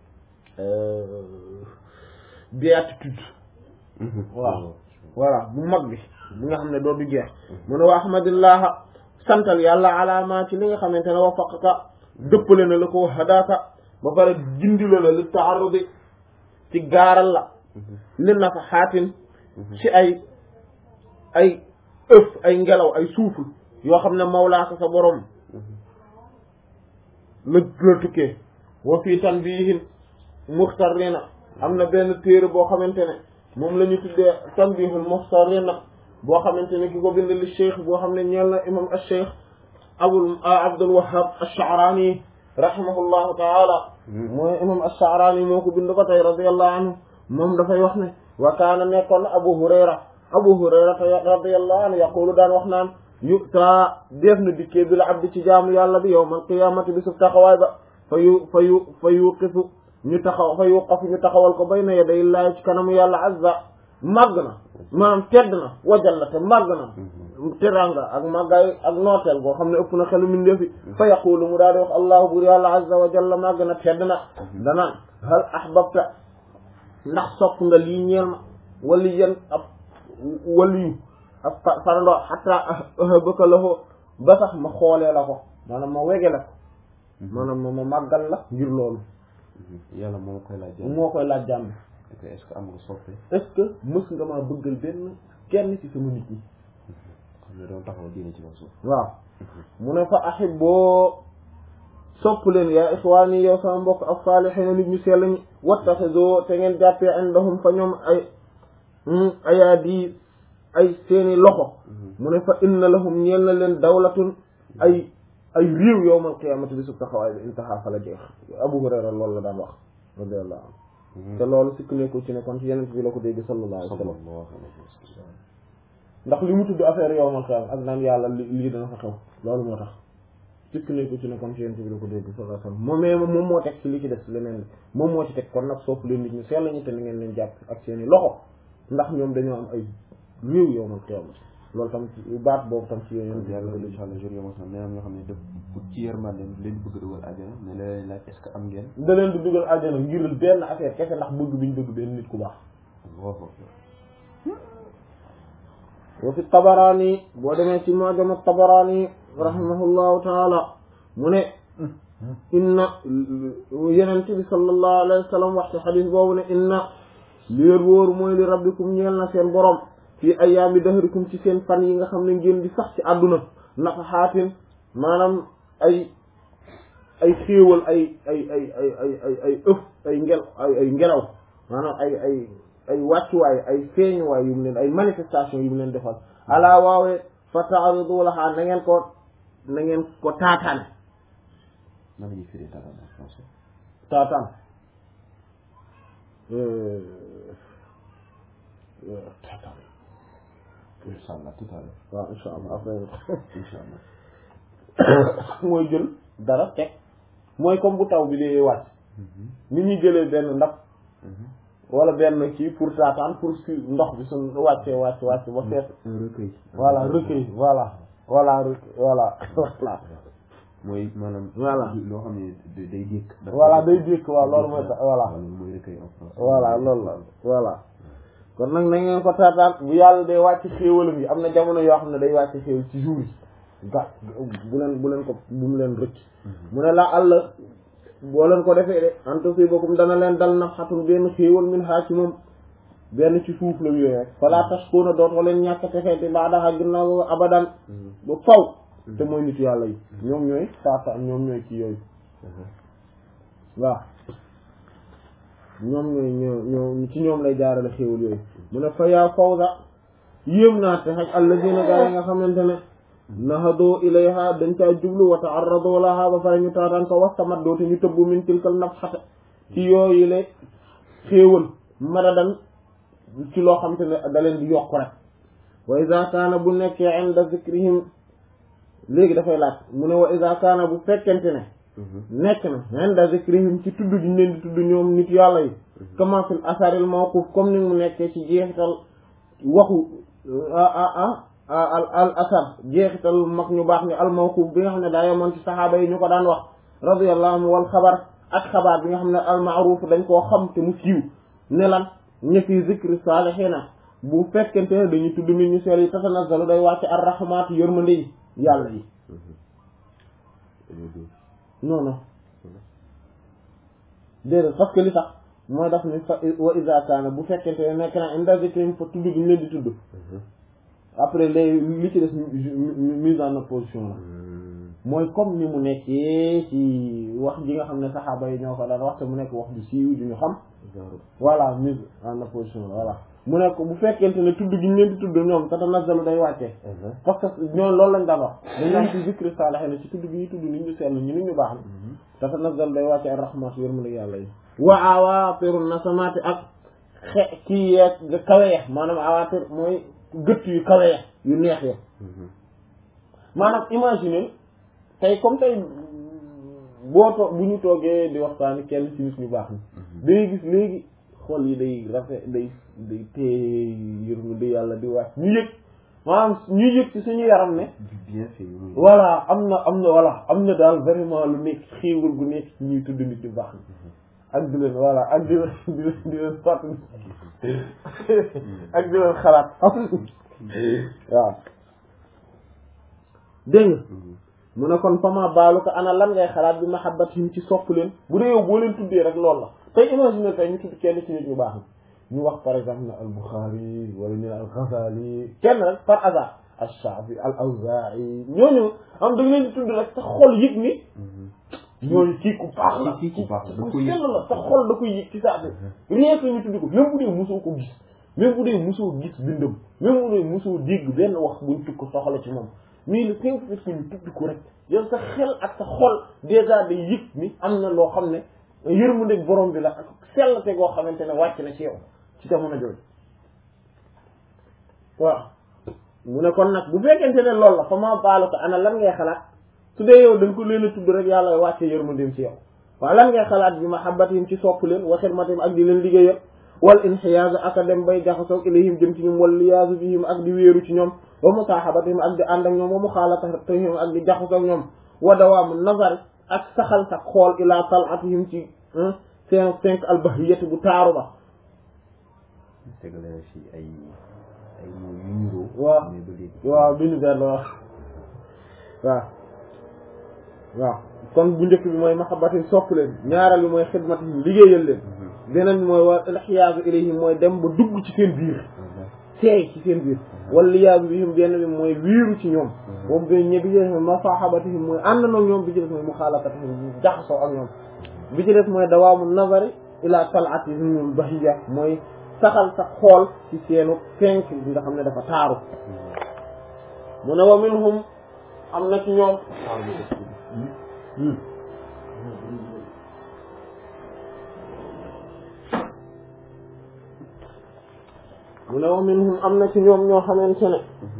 béatitude waaw voilà bu mag bi bi nga xam ne doo du jeex mu ne wa ahmadillah santal yàlla alaama ci li nga xamante ne wafaqaka dëppale na la ko hadaaka ba pare gindi la la li taarudi ci gaaral la li nafa xaatin ci ay ay ëf ay ngelaw ay suuful yoo xam ne mawlaaka sa borom la la tukkee wa fii tanbihin muxtarina am na benn téere boo xamante ne moom la ñu tuddee tanbihul muxtarina boo xamante ne ki ko bind li cheikh boo xam ne ñeel na imam al cheikh abul abdul wahab ash-sha'rani rahimahullahu taala mooy imam ash-sha'rani moo ko bind ba tey radiyallahu anhu moom dafay wax ne wa kaana nekkoon na abu hurayra abu hurayra radiyallahu anhu yaqulu daan wax naan yuta def na dikkee bi la abdi ci jaamu yàlla bi yawmal qiyaamati bi suf taxawaay ba fa yu fa yu fa yuqifu ñu taxaw fa yuqafu ñu taxawal ko bayna yaday llaahi ci kanamu yàlla azza màgg na maanaam tedd na wajal la te màgg na teranga ak màggaay ak nooteel boo xam ne ëpp na xelu mindeefi fa yaqulu mu daal di wax allahu bur yàlla azza wa jalla màgg na tedd na danaan hal ahbabta ndax sopp nga lii ñeel ma wali yan ab waliyu ab farandoo xataa ahbaka la ko ba sax ma xoolee la ko maanaam ma wege la ko maanaam ma ma màggal la ngir loolu yàlla moo koy laaj. moo koy laaj jàmm est-ce que am nga soppe. est-ce que mës nga maa bëggal benn kenn ci sama nit ñi ñu doon taxaw diine ci kaw suuf waaw mu ne fa ahibboo sopp leen yaa ixwaani yow sama mbokk ak saalihiina nit ñu sell ñi wattaxidoo te ngeen jàppee indahum fa ñoom ay ayaadi ay seeni loxo mu ne fa inna lahum ñeel na leen dawlatun ay ay réew yowmal qiyaamati bi sub taxawaay bi intaha fa la jeex Abu Hurayra loolu la daan wax radiyallahu anhu te loolu sikk nekkul ci ne kon ci yeneen bi la ko dégg sallallahu alayhi wa sallam sallallahu alayhi wa sallam ndax li mu tudd affaire yowmal qiyaama ak naan yàlla li lii dana fa xew loolu moo tax sikk nekkul ci ne kon ci yeneen bi la ko dégg sallallahu alayhi wa sallam moom mais moom moo teg ci li ci des leneen li moom moo ci teg kon nag sopp leen nit ñu sell ñi te ni ngeen leen jàpp ak seeni loxo ndax ñoom dañoo am ay réew yowmal qiyaama loolu tam ci baat boobu tam ci yeneen bi la yàlla ko dégg incha allah jour yoo xam ne am ñoo xam ne def ci yërmande leen bëgg dugal àjjana ne la leen laaj est-ce que am ngeen da leen di dugal àjjana ngir benn affaire kese ndax bëgg biñ bëgg benn nit ku baax Allahu akbar wa fi tabaraani boo demee ci mu'jam at-tabaraani rahimahullahu taala mu ne inna yenente bi sallallahu alayhi wa sallam wax ci xadis boobu ne inna li wér wóoru mooy li rabbikum ñeel na seen borom fii ayaami dahrikum ci seen fan yi nga xam ne ngeen di sax ci àdduna nafaxaatin maanaam ay ay xéewal ay ay ay ay ay ay ay ëf ay ngel ay ay ngelaw maanaam ay ay ay wàccuwaay ay feeñuwaay yu mu leen ay manifestation yu mu leen defal alaa waawee fa taaridu lahaa na ngeen ko na ngeen ko taataan nan la ñuy firi dara en français taataan taataan incha allah tout à l'heure waaw insha allah après incha allah mooy jël dara teg mooy comme bu taw bi dee wàcc ni ñuy jëlee benn ndab wala benn kii pour taataan pour si ndox bi suñ wàccee wàcc wàcc ba fees un recueil voilà recueil voilà voilà recueil voilà voilà mooy maanaam Voilà. loo xam ne day day dékk voilà day dékk waaw loolu mooy ta- voilà loolu mooy recueil en français voilà loolu la voilà kon nag na ngeen ko taataan bu yàlla day wàcc xéewalam yi am na jamono yoo xam ne day wàcc xéewal ci jour yi ga bu leen bu leen ko bu mu leen rëcc mu ne la àll boo leen ko defee de antusibakum dana leen dal nafhatun benn xéewal min haa ci moom benn ci suuf la yooyu rek fala tashkuna dootoo leen ñàkk texeeti baadaha ginnaaw abadan ba faw te mooy nit yàlla yi ñoom ñooy taataan ñoom ñooy ci yooyu waaw ñoom ñooy ñoo ñoo ci ñoom lay jaarale xéewal yooyu mu ne fa yaa fawza yéem naa te xaj alladina gaa yi nga xamante ne nahadoo ilayha dañ caa jublu wa ta'arradu laha ba pare ñu taataan ko wastamat dootu ñu tëbbu min tilkal nafxata ci yooyu le xéewal madadan ci loo xamante ne da leen di yokk rek wa iza kaana bu nekkee inda zikrihim léegi dafay laaj mu ne wa iza kaana bu fekkente ne nekk na inda zikrihim ci tudd gi ñu leen di tudd ñoom nit yàlla yi kama fil asaril mawquf comme ni mu nekkee ci jeexital waxu ah ah al al asar jeexital mag ñu baax ni al mawquf bi nga xam ne daa yemoon ci saxaaba yi ñu ko daan wax radiyallahu anhu wal xabar ak xabaar bi nga xam ne al ma'ruf dañ koo xam te mu siiw ne lan ña fi zikri saalihiina bu fekkente ne dañuy tudd nit ñu seel yi tatanazzalu day wàcc ar rahmaatu yërmande yi yàlla yi non non déedéet parce que li tax mooy daf ni fa wa iza kaana bu fekkente ne nekk na inda zikrim fa tudd gi ñu leen di tudd après les li ci des mise en opposition la mooy comme ni mu nekkee ci wax ji nga xam ne saxaaba yi ñoo ko daan wax te mu nekk wax ju siiw ju ñu xam voilà mise en opposition la voilà mu nekk bu fekkente ne tudd gi ñu leen di tudd ñoom tatanazzalu day wàccee parce que ñoom loolu lañ daan wax dañ naan ci zikri saalihiin ci tudd gi ñu tudd nit ñu sell ñu nit ñu baax ni tatanazzalu day wàccee ar rahmatu yërmande yàlla yi wa awaapiru nasamaati ak xe kii yeeg kawe ya maanaam awaapir mooy gëtt yu kawe ya yu neex ya maanaam imaginer tey comme tey boo to bu ñu toogee di waxtaani kenn ci nit ñu baax ni day gis léegi xol yi day rafet day day tee yërmande yàlla di wàcc ñu yëg maanaam ñu yëg ci suñu yaram ne bien fait voilà am na am na voilà am na daal vraiment lu nekk xéewal gu nekk ci ñuy tudd nit ñu baax ni ak di leen voilà ak di leen di leen di leen fàttali ak di leen xalaat waaw dégg nga mu ne kon fama baalu ko ana lan ngay xalaat bi mahabbatihim ci sopp leen bu dee yow boo leen tuddee rek loolu la tey imagine tey ñu tudd kenn ci nit ñu baax ni ñu wax par exemple ne al Bukhari wala ñu ne al Ghazali kenn rek par hasard Ash-Sha'bi al-Awzaa'i ñooñu am da nga leen di tudd rek sa xol yëg ni ñooñu kii ku baax la kii ku baax la da ku koy yëg. sell la sa xol da koy yëg ci saa si rien que ñu tudd ko même bu dee mosoo ko gis même bu dee mosoo gis bindam même bu dee mosoo dégg benn wax buñ tukk ko soxla ci moom mais le simple fait que ñu tudd ko rek yow sa xel ak sa xol déjà day yëg ni am na loo xam ne yërmandeeg borom bi la ak sell te goo xamante ne wàcc na ci yow ci jamono jooju waaw mu ne kon nag bu fekkente ne loolu la fa ma baalu ko ana lan ngay xalaat su dee yow dañ ko leen a tudd rek yàlla wàcce yërmandeem ci yow waaw lan ngay xalaat bi mahabbatihim ci sopp leen wa xidmatihim ak di leen liggéeyal wal inxiyaazu ak a dem bay jaxasoog ilayhim jëm ci ñoom wal liyaazu bihim ak di wéeru ci ñoom wa musaahabatihim ak di ànd ak ñoom wa muxaalatihim ak di jaxasoog ñoom wa dawaamu nazar ak saxal sa xool ila talatihim ci seen cinq albahiyati bu taaru ba tegale na fi ay ay mots yu niroo. waaw mais ba léegi. waaw bi ñu benn waaw waaw waaw kon bu njëkk bi mooy mahabbatin sopp leen ñaareel bi mooy xidmatihim liggéeyal leen beneen bi mooy wa ilxiyaasu ilayhim mooy dem ba dugg ci seen biir seey ci seen biir wala liyaasu bihim benn bi mooy wiiru ci ñoom moom bi ñe bi ci des mooy masaahabatihim mooy ànd na ñoom bi ci des mooy muxaalatatihim jaxasoo ak ñoom bi ci des mooy dawaamu nazari ila talatihimul bahiya mooy saxal sa xool ci seenu fenk bi nga xam ne dafa taaru mu ne wa minhum am na ci ñoom mu ne wa minhum am na ci ñoom ñoo xamante ne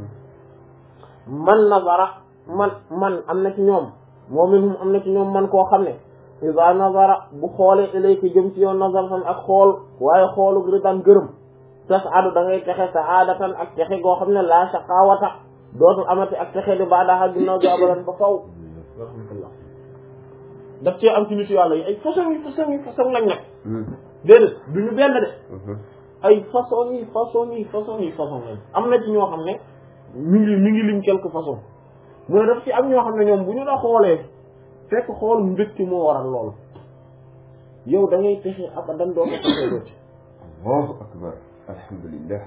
man nazara man man am na ci ñoom wa minhum am na ci ñoom man koo xam ne iza nazara bu xoolee ilayka jëm ci yow nazar tan ak xool waaye xoolu ridan gërëm tas adu da ngay texe sa aadatan ak texe goo xam ne la shaqawata dootul amati ak texe di baadaxa ginnaaw gi abadan ba faw alhamdulillah daf cee am ci nit yàlla yi ay façon yi façon yi façon lañ nag déedéet du ñu benn de ay façon yi façon yi façon yi façon lañ am na ci ñoo xam ne ñu ngi ñu ngi lim quelque façon mooy daf ci am ñoo xam ne ñoom bu ñu la xoolee fekk xool mbégte moo waral loolu yow da ngay texe abadan doo ko texee doo ci Allahu akbar alhamdulillah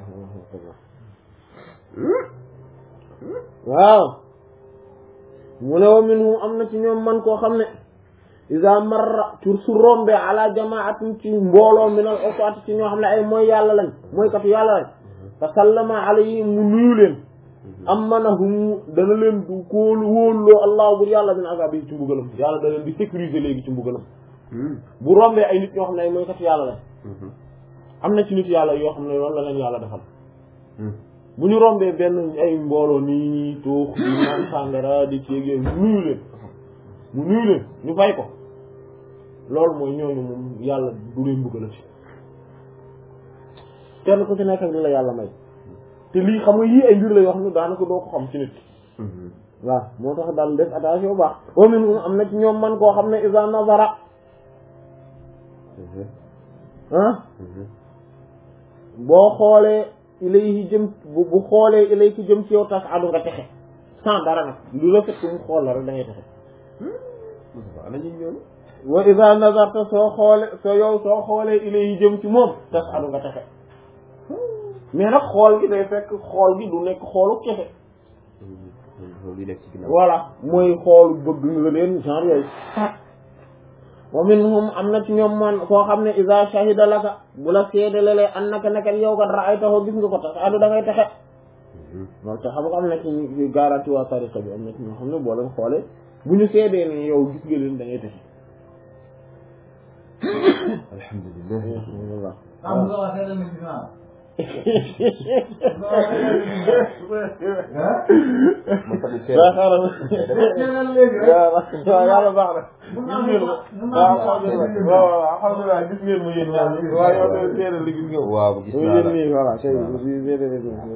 waaw mu ne wa minhum am na ci ñoom man koo xam ne iza marra tur su rombe ala jamaatin ci mbooloo min al usaati ci ñoo xam ne ay mooy yàlla lañ mooy katu yàlla lañ fa sallama alayhim mu nuyu leen amanahum dana leen du kóolu wóolloo allah bur yàlla min azabi ci mbugalam yàlla da leen di sécuriser léegi ci mbugalam bu rombee ay nit ñoo xam ne ay mooy katu yàlla lañ am na ci nit yàlla yoo xam ne loolu la leen yàlla defal bu ñu rombee benn ay mbooloo nii ñi toox di naan sàngara di ceegee mu nuyu leen mu nuyu leen ñu fay ko loolu mooy ñooñu moom yàlla du leen mbugalati kenn ku ci nekk ak li la yàlla may te lii xam nga yii ay mbir la yoo xam ne daanaka doo ko xam ci nit waaw moo tax daal def attention bu baax wa minhum am na ci ñoom man koo xam ne iza nazara ah boo xoolee ilayhi jëm bu bu xoolee ilayhi jëm ci yow tas adu nga texe sans dara nag lu la fekk mu xool la rek da ngay texe ana ñu ñoonu wa iza nazarta soo xoole soo yow soo xoolee ilayhi jëm ci moom tas adu nga texe mais nag xool gi day fekk xool gi du nekk xoolu kese loolu nekk ci ginnaaw voilà mooy xool bëgg nga leen genre yooyu wa minhum am na ci ñoom man koo xam ne iza shahida laka bu la seedalalee annaka naka yow kat ra'aytahu gis nga ko tas adu da ngay texe loolu te xam nga am na ci ñu garanti waa tariqa bi am na ci ñoo xam ne boo leen xoolee bu ñu seedee ne yow gis nga leen da ngay texe alhamdulillah am nga waxee la nit naa ma tamit teel waaw xaaral teelal léegi rek waaw waaw yàlla baax na mun gis naa ngeen mun ma naa waaw alhamdulilah waaw waaw alhamdulilah gis ngeen ma yéen ñaar ñi waaw yow de seedal li gis nga ko waaw gis naa yéen la nii voilà kay Voilà. di seedal li gis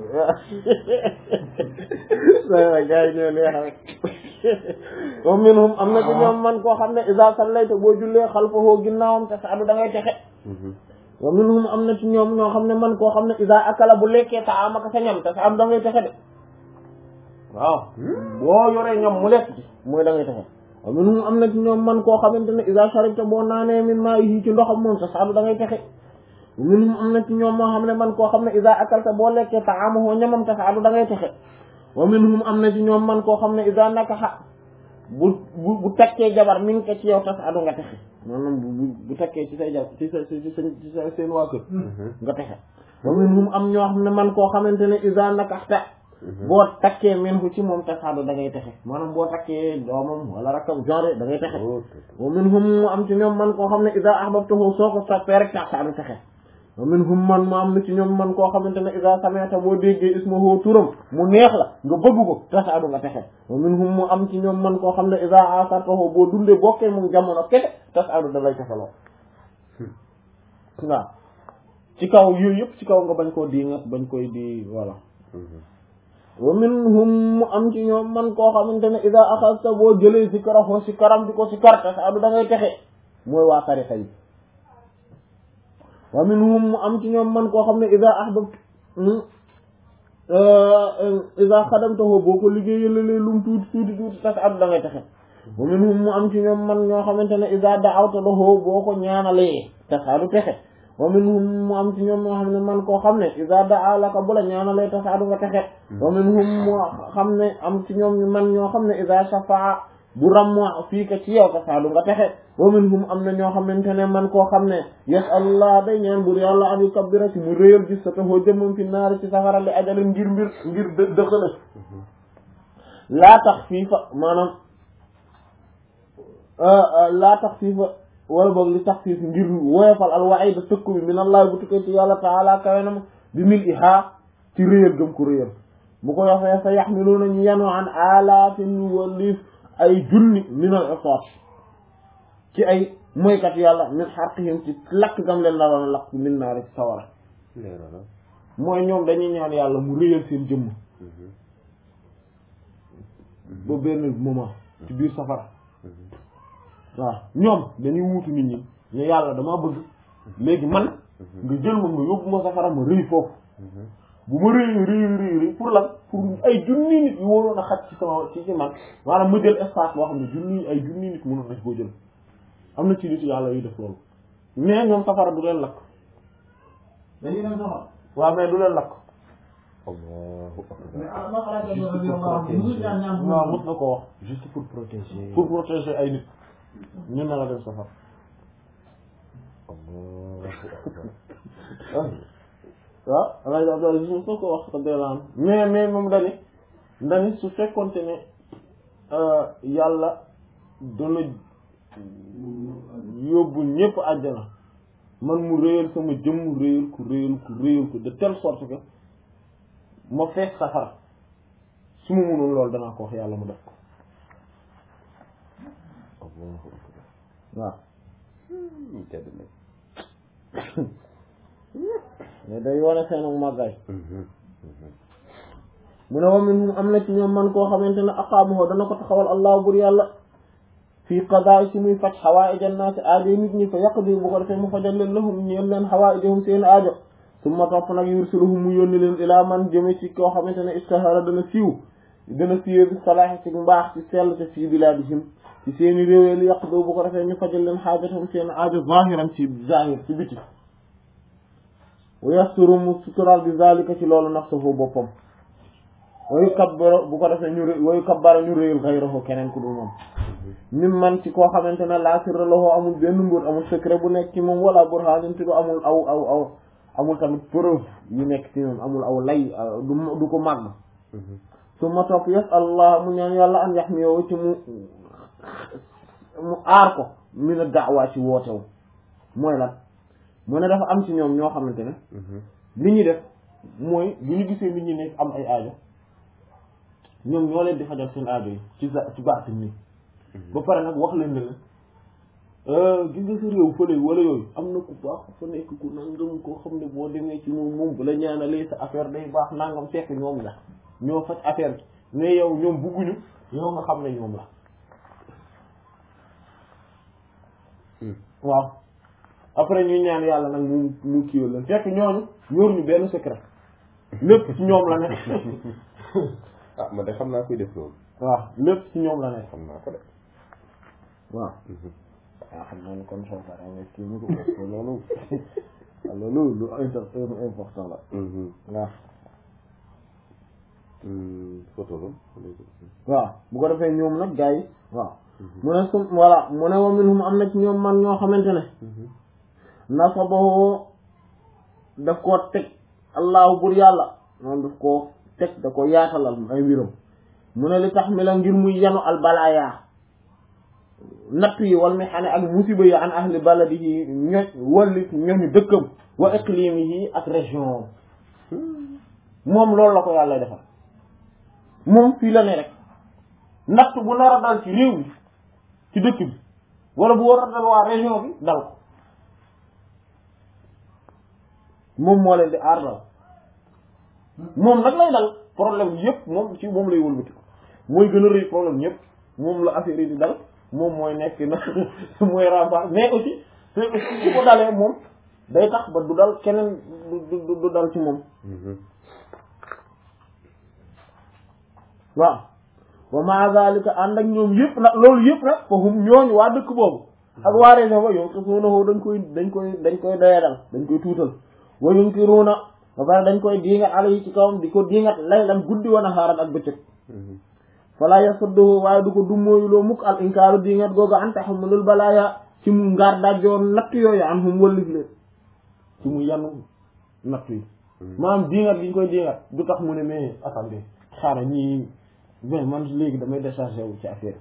nga ko gars yi ñoo neex rek wa minhum am na ci ñoom man koo xam ne iza sallayta boo jullee xalfahu ginnaawam te saadu da ngay texe wa minhum am na ci ñoom ñoo xam ne man koo xam ne iza akala bu lekkee ta amaka sa ñam te sa am da ngay texe de waaw boo yoree ñam mu lekk ci mooy da ngay texe wa minhum am na ci ñoom man koo xamante ne iza sharibta boo naanee min maa'ihi ci ndoxam moom te sa am da ngay texe wa minhum am na ci ñoom moo xam ne man koo xam ne iza akalta boo lekkee ta'amahu ñamam te sa am da ngay texe wa minhum am na ci ñoom man koo xam ne ida nakaxa bu bu bu takkee jabar mi ngi ko ci yow tas adu nga texe maanaam bu bu bu takkee ci say jabar ci sa ci sa ci sa seen waa kër nga texe wa minhum am ñoo xam ne man koo xamante ne ida nakaxta boo takkee men ko ci moom tas adu da ngay texe maanaam boo takkee doomam wala rakkam genre da ngay texe wa minhum mu am ci ñoom man koo xam ne ida ahbabtahu soo ko soppee rek tas adu texe wa minhum man mu am na ci ñoom man koo xamante ne ida sami'ta boo déggee ismahu turam mu neex la nga bëgg ko tasaadu nga texe wa minhum mu am ci ñoom man koo xam ne ida asartahu boo dundee bokkee moom jamono kete tasaadu da lay texe loo waaw ci kaw yooyu yëpp ci kaw nga bañ koo di nga bañ koy di voilà wa minhum mu am ci ñoom man koo xamante ne ida axasta boo jëlee si karaxoo si karam di ko si kar tasaadu da ngay texe mooy waa tarixa yi wa minhum mu am ci ñoom man koo xam ne ida ahbabt ida xadamtahu boo ko liggéeyalalee lum tuuti tuuti tuuti tas ad da ngay taxe wa minhum mu am ci ñoom man ñoo xamante ne ida da'awta lahu boo ko ñaanalee tas adu texe wa minhum mu am ci ñoom ñoo xam ne man koo xam ne ida da'a laka bu la ñaanalee tas adu nga texe wa minhum mu xam ne am ci ñoom man ñoo xam ne ida shafa'a bu rammoo fii ka ci yow tasaadu nga texe wa minhum am na ñoo xamante ne man koo xam ne yes allah day ñaan bur yàlla an yukabbira ci mu réyal gis sa taxoo jëmmam fi naari ci safara li ajale ngir mbir ngir dë dëxale laa tax fii fa maanaam laa tax fii fa wala boog li tax fii ngir woyofal al waida tëkku bi min allah bu tukkee ci yàlla taala kawe na ma bi mil ihaa ci réyal gëm ko réyal bu ko yofee sa yaxmiluuna ñu yanu an alaafin walif ay junni min al iqaat ci ay moykat yàlla min xarqihim ci lakk gam leen la doon lakk min naari ci sawara mooy ñoom dañuy ñaan yàlla mu réyal seen jëmm ba benn moment ci biir safara waaw ñoom dañuy wuutu nit ñi ne yàlla dama bëgg léegi man nga jël ma nga yóbbu ma safara ma rëy foofu bu ma rëy rëy rëy rëy pour lan pour ay junni nit yu waroon a xaj ci sama ci ci man maanaam ma jël espace boo xam ne junni ay junni nit mënoon na ci koo jël am na ci nit yàlla yuy def loolu mais ñoom safara du leen lakk dañuy dem soxla. waaw mais du leen lakk mais ah ma xalaat ne loolu yow waaw ñu ñaan ñaan waaw mos na ko wax juste pour protéger. pour protéger ay nit ñu na la dem safara waaw alay abdal mos na ko wax ko deelaan mais mais moom dani dani su fekkonte ne yàlla dana yóbbu ñépp àjjana man mu réyal sama jëmm réyal ko réyal ko réyal ko de telle sorte que ma fees safara su ma mënoon loolu danaa ko wax yàlla mu def ko waaw mais day wane seenu màggaay mu ne wa minhum am na ci ñoom man koo xamante ne aqaamahu dana ko taxawal allah bur yàlla fii qadaa ci muy faj xawaaij annaasi aajo nit ñi fa yaqdi bu ko defee mu fajal leen lahum ñeel leen xawaaijahum seen aajo summa topp nag yursiluhum mu yónni leen ilaa man jëme ci koo xamante ne istahara dana siiw dana siiwee bi salaahi ci mbaax ci sell te fii bilaadihim ci seeni réew li yaqdi bu ko defee ñu fajal leen xaajatahum seen aajo zahiran ci zahir ci biti wa yasturu mu sutural bi zalika ci loolu nafsuhu boppam wayu kabbara bu ko defee ñu ré wayu kabbara ñu réyal xayrahu keneen ku dul moom mim man ci koo xamante ne laa sirra lahu amul benn mbóot amul secret bu nekk ci moom wala burhanin te du amul aw aw aw amul tamit preuve yu nekk ci moom amul aw lay du du ko màgg su ma topp yes allah mu ñaan yàlla an yax mi yow ci mu mu aar ko mi na daawaa ci wootewu mooy lan mu ne dafa am ci ñoom ñoo xamante ne li ñuy def mooy bu ñu gisee nit ñi nekk am ay aajo ñoom ñoo leen di fajal seen aajo yi ci ci baatin nii ba pare nag wax leen ne la gis nga sa réew fële wala yooyu am na ku baax fa nekk ku nangam koo xam ne boo demee ci moom moom bu la ñaanalee sa affaire day baax nangam fekk ñoom la ñoo faj affaire bi mais yow ñoom bugguñu yow nga xam ne ñoom la waaw après ñuy ñaan yàlla nag mu mu kiiwal leen fekk ñooñu ñóor ñu benn secret lépp ci ñoom la ne ah man de xam naa koy def loolu waaw lépp ci ñoom la ne xam naa ko de waaw waaw xam naa ni kon soo paree nga kii ñu ko parce que loolu loolu lu inter- important la waaw photo la waaw bu ko defee ñoom nag gars yi waaw mu ne su voilà mu ne wa minhum am na ci ñoom man ñoo xamante ne nasabahu daf koo teg allahu bur yàlla moom daf koo teg da ko yaatalal ay mbiram mu ne li tax mi la ngir muy yanu albalaaya natt yi wal mi xane ak musiba yi an ahli baladihi ñoñ walli ñoñu dëkkam wa iqlimihi ak région moom loolu la ko yàlla defal moom fii la ne rek natt bu nar a dal ci réew mi ci dëkk bi wala bu war a dal waa région bi dal ko moom moo leen di aar dal moom nag lay dal problème yëpp moom ci moom lay wëlbati mooy gën a rëy problème yëpp moom la affaire yi di dal moom mooy nekk na mooy rempart mais aussi c'est aussi su ko dalee moom day tax ba du dal keneen du du du dal ci moom waaw wa ma zalika ànd ak ñoom yëpp nag loolu yëpp nag fa hum ñooñu waa dëkk boobu ak waa région ba yow te suunaxoo dañ koy dañ koy dañ koy doyadal dañ koy tuutal wa yunkiruuna ba pare dañ koy diingat ala yi ci kawam di ko diingat laylan guddi wan a xaarat ak bëccëg fala yasudduhu waaye du ko dummóoyuloo mukk al inkaaru diingat googu an taxamulul balaaya ci mu ngaar dajjoon natt yooyu an hum wëllif leen ci mu yanu natt yi maanaam diingat gi ñu koy diingat du tax mu ne mais attendez xaaral ñii mais man léegi damay déchargé wu ci affaire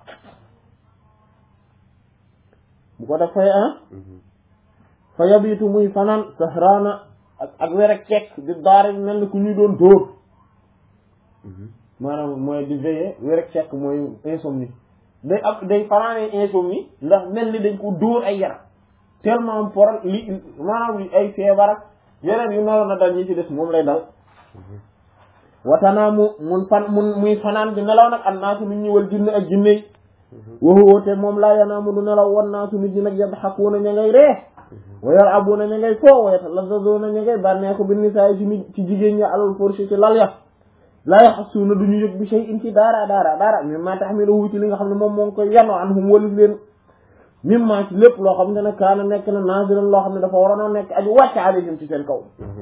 bu ko def fay ah fa yabitu muy fanaan sahraana ak ak werek cekk di daara mel ni ku ñu doon dóor maanaam mooy di veiller werek cekk mooy insomnie day ab day fanaanee insomnie ndax mel ni dañ ko dóor ay yaram tellement por li maanaam li ay feebar ak yeneen yu naroon a dal ñi ci des moom lay dal watanaamu mun fan mun muy fanaan di nelaw nag an naasu nit ñi wal jinne ak jinne yi waxu woote moom laa yanaamu du nelaw wan naasu nit ñi nag yadxakuuna ña ngay ree wa yal'abuuna ña ngay foo wa yatalazzazuuna ña ngay bànneexu bi nisaa ci nit ci jigéen ñi alal furshi ci lal ya laa yaxsuuna du ñu yëg bi shay'in ci daara daara daara mimma tahmiluhu ci li nga xam ne moom moo ngi koy yano anhum walif leen mimma ci lépp loo xam ne ne kaana nekk na nazilan loo xam ne dafa waroon a nekk aju wàcc alayhim ci seen kaw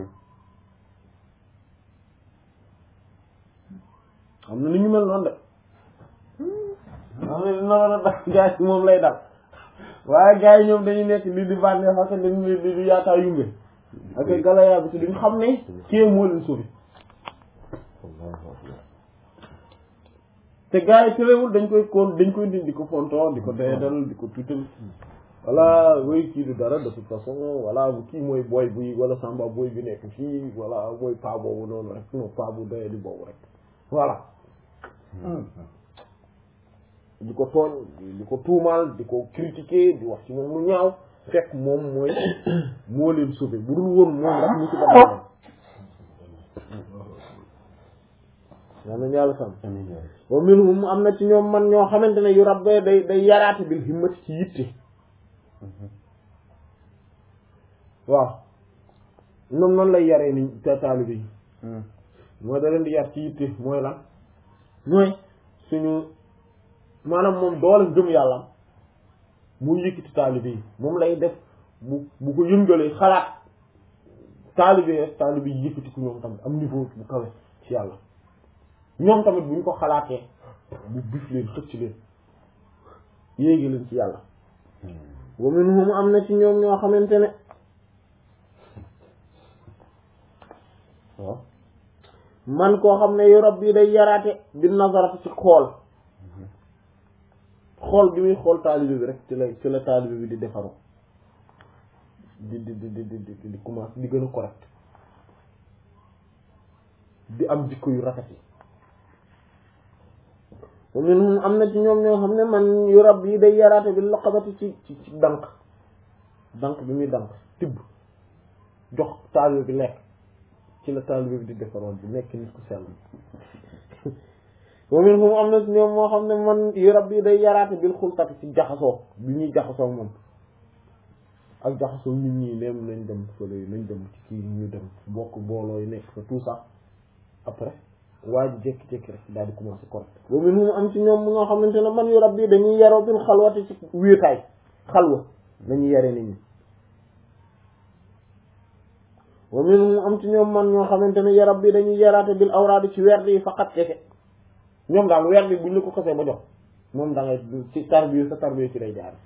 xam ne ni ñu mel noonu de xam ne dina war a dal gars yi moom lay dal waaye gars yi ñoom dañuy nekk li di bànneex ak dañu li di yaataa yumbe ak galaya bi te duñ xam ne kii moo leen sauvé te gars yi tëréwul dañ koy kon dañ koy di di ko fonto di ko doyadal di ko tuutal voilà woy kii du dara de toute façon voilà kii mooy booy bi wala samba booy bi nekk fii voilà mooy pa boobu noonu rek non pa bu doyadi boobu rek voilà di ko tooñ di ko tuumaal di ko critiquer di wax ci moom lu ñaaw fekk moom mooy moo leen sauvé bu dul woon moom rek ñu ci ba yaa nañ yàlla sam wa minhum am na ci ñoom man ñoo xamante ne yu rabbee day day yaraate bil himmati ci yitte waaw ñoom noonu lay yaree ni taalibe yi mooy da leen di yar ci yitte mooy lan mooy suñu maanaam moom doole gëm yàlla muy yëkkati taalibe yi moom lay def bu bu ko yëngalee xalaat taalibe yi taalibe yi yëkkati ku ñoom tamit am niveau bu kawe ci yàlla ñoom tamit bu ñu ko xalaatee bu bif leen xëcc leen yéegi leen ci yàlla wa minhum am na ci ñoom ñoo xamante ne waaw man koo xam ne yu rabbi day yaraate bi nazarati ci xool xool bi muy xool taalibe bi rek ci la ci la taalibe bi di defaru di di di di di di commencé di gën a correct di am jikko yu rafet yi wa minhum am na ci ñoom ñoo xam ne man yu rab yi day yaraate bi loqabati ci ci ci dank dank bi muy dank tibb jox taalibe bi lekk ci la taalibe bi di defaroon bi nekk nit ku sell wa minhum am na ci ñoom moo xam ne man yu rab yi day yaraate bil xultati ci jaxasoo bi ñuy jaxasoo moom ak jaxasoo nit ñi neem nañ dem fële nañ dem ci kii ñu dem bokk booloo yi nekk fa tout ça après waa ji jékki-jékki rek daal di commencé correct wa minhum am ci ñoom ñoo xamante ne man yu rab yi dañuy yaroo bil xalwati ci wéetaay xalwa dañuy yare nit ñi wa minhum am ci ñoom man ñoo xamante ne yarab bi dañuy yaraate bil awraadi ci werd yi faqat kese ñoom daal werd bi buñ la ko xasee ba jox moom da ngay ci tarbiya sa tarbiya ci lay jaar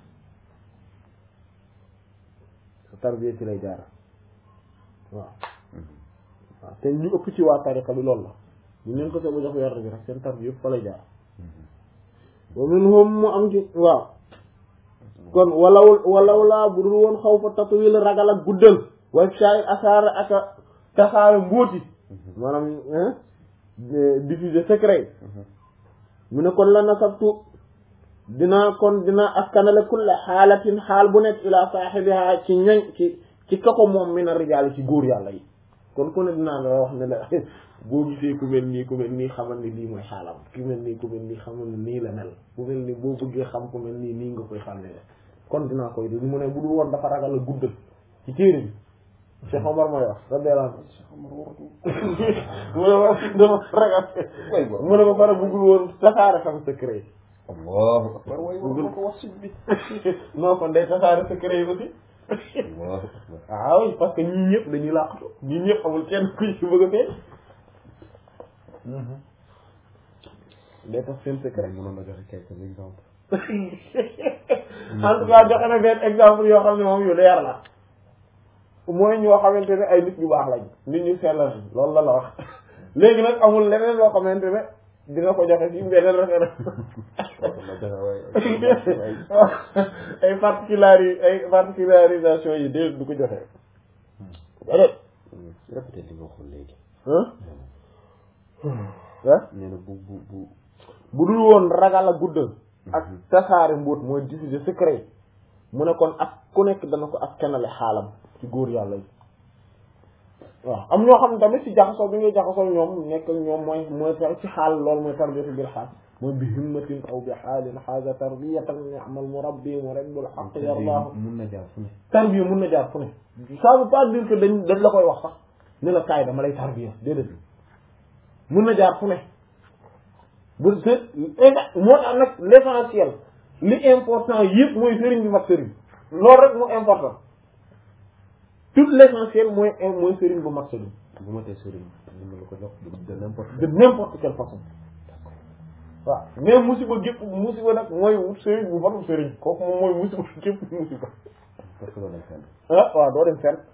sa tarbiya ci lay jaar waaw waaw te ñu ëpp ci waa tariqa bi loolu la ñu leen xasee ba jox werd bi rek seen tarbiya yëpp fa lay jaar wa minhum mu am ci waaw kon walaw walaw laa bu dul woon xaw fa tatwil ragal ak guddal way saay asaara ak a tasaare mbóoti maanaam diffuser secret mu ne kon la nasabtu dina kon dina askanale kulle xaalatin xaal bu nekk ila saaxibiha ci ñoñ ci ci kako moom mi na rijaal ci góor yàlla yi kon ku ne dinaa la wax ne la boo gisee ku mel nii ku mel nii xamal ni lii mooy xaalam ku mel nii ku mel nii xamal ni nii la mel ku mel nii boo bëggee xam ku mel nii nii nga koy xam ne kon dinaa koy di mu ne bu dul woon dafa ragal a guddal ci téere bi Cheikh Omar mooy wax radiyallahu anhu mu ne ma dafa ragal mu ne ba pare bëggul woon tasaare xam secret yi allahu akbar way war ko wax bi non kon day tasaare secret yi aussi allahu akbar ah oui parce que ñii ñëpp dañuy làqatu ñii ñëpp amul kenn ku ci bëgg a fee day tax seen secret mënoon na joxe quelques exemples en tout cas joxe na benn exemple yoo xam ne moom yu leer la mooy ñoo xamante ne ay nit ñu baax lañ nit ñu sell lañ loolu la la wax léegi nag amul leneen loo xamante ne dina ko joxe ci beneen référence ay particulari ay particularisation yi déet du ko joxe déedéet répété li nga waxoon léegi ah nee na bu bu bu bu dul woon ragal a guddal ak tasaare mbóot mooy diffuser secret mu ne kon ak ku nekk dana ko ak kenale xaalam ci góor yàlla yi waaw am ñoo xam ne tamit ci jaxasoo bi ngay jaxasoo ñoom nekk ñoom mooy mooy ci xaal loolu mooy tarbiyatu bil xaal mooy bi himmatin aw bi xaalin xaaga tarbiyatan ni'mal murabbi murabbul haqq yallaahu mun na jaar fu ne tarbiya mun na jaar fu ne ça veut pas dire que dañ dañ la koy wax sax ne la kaay dama lay tarbiya déedéet mun na jaar fu ne bu se moo tax nag l'essentiel li important yëpp mooy sëriñ bi mat sëriñ loolu rek moo important tout l'essentiel mooy mooy sëriñ bu mat sëriñ bu ma tee sëriñ ni ma la ko jox de n'importe de n'importe quelle façon waaw mais musiba gépp musiba nag mooy wut sëriñ bu matul sëriñ kooku moom mooy musiba gépp musiba parce que loolu lañ fenn ah waaw doo dem fenn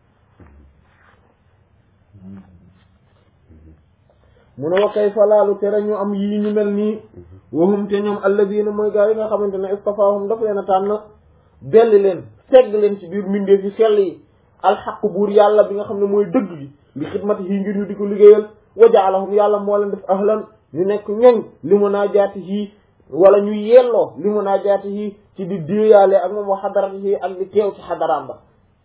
mu ne wa kay falaalu tere ñu am yii ñu mel nii waxum te ñoom alladina mooy gaa yi nga xamante ne istafaahum dafa leen a tànn belli leen segg leen ci biir mbindeef yi sell yi alxaq buur yàlla bi nga xam ne mooy dëgg gi li xidmati yi ngir ñu di ko liggéeyal wa jaalahum yàlla moo leen def ahlan ñu nekk ñoñ li munaajaati yi wala ñu yelloo li munaajaati yi ci di déeyaale ak moom wa xadarati yi ak di teew ci xadaraam ba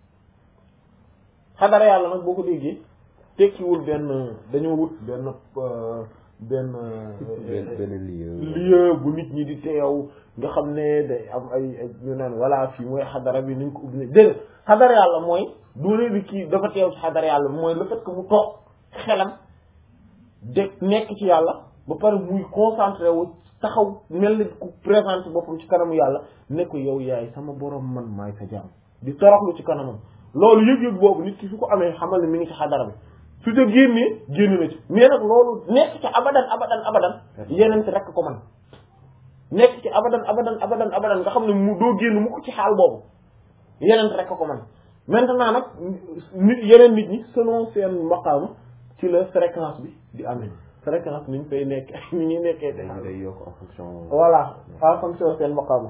xadara yàlla nag boo ko déggee tekkiwul benn dañoo wut benn benn benn lieu lieu bu nit ñi di teew nga xam ne day am ay ay ñu naan voilà fii mooy xadara bi niñ ko ubbi ne déedéet xadara yàlla mooy doone bi kii dafa teew ci xadara yàlla mooy le fait que mu toog xelam de nekk ci yàlla ba pare muy concentré wu taxaw mel ni ku présenté boppam ci kanamu yàlla ne ko yow yaay sama borom man maay sa jaam di toroxlu ci kanamam loolu yëg-yëg boobu nit ki su ko amee xamal ne mi ngi ci xadara bi su ca génnee génn na ci mais nag loolu nekk ci abadan abadan abadan yeneen ci rekk ko man nekk ci abadan abadan abadan abadan nga xam ne mu doo génn mu ko ci xaal boobu yeneen rekk ko man maintenant nag nit yeneen nit ñi selon seen maqaama ci la fréquence bi di amee fréquence ni ñu fay nekk ni ñuy nekkee day day yokk en fonction voilà en fonction seen maqaama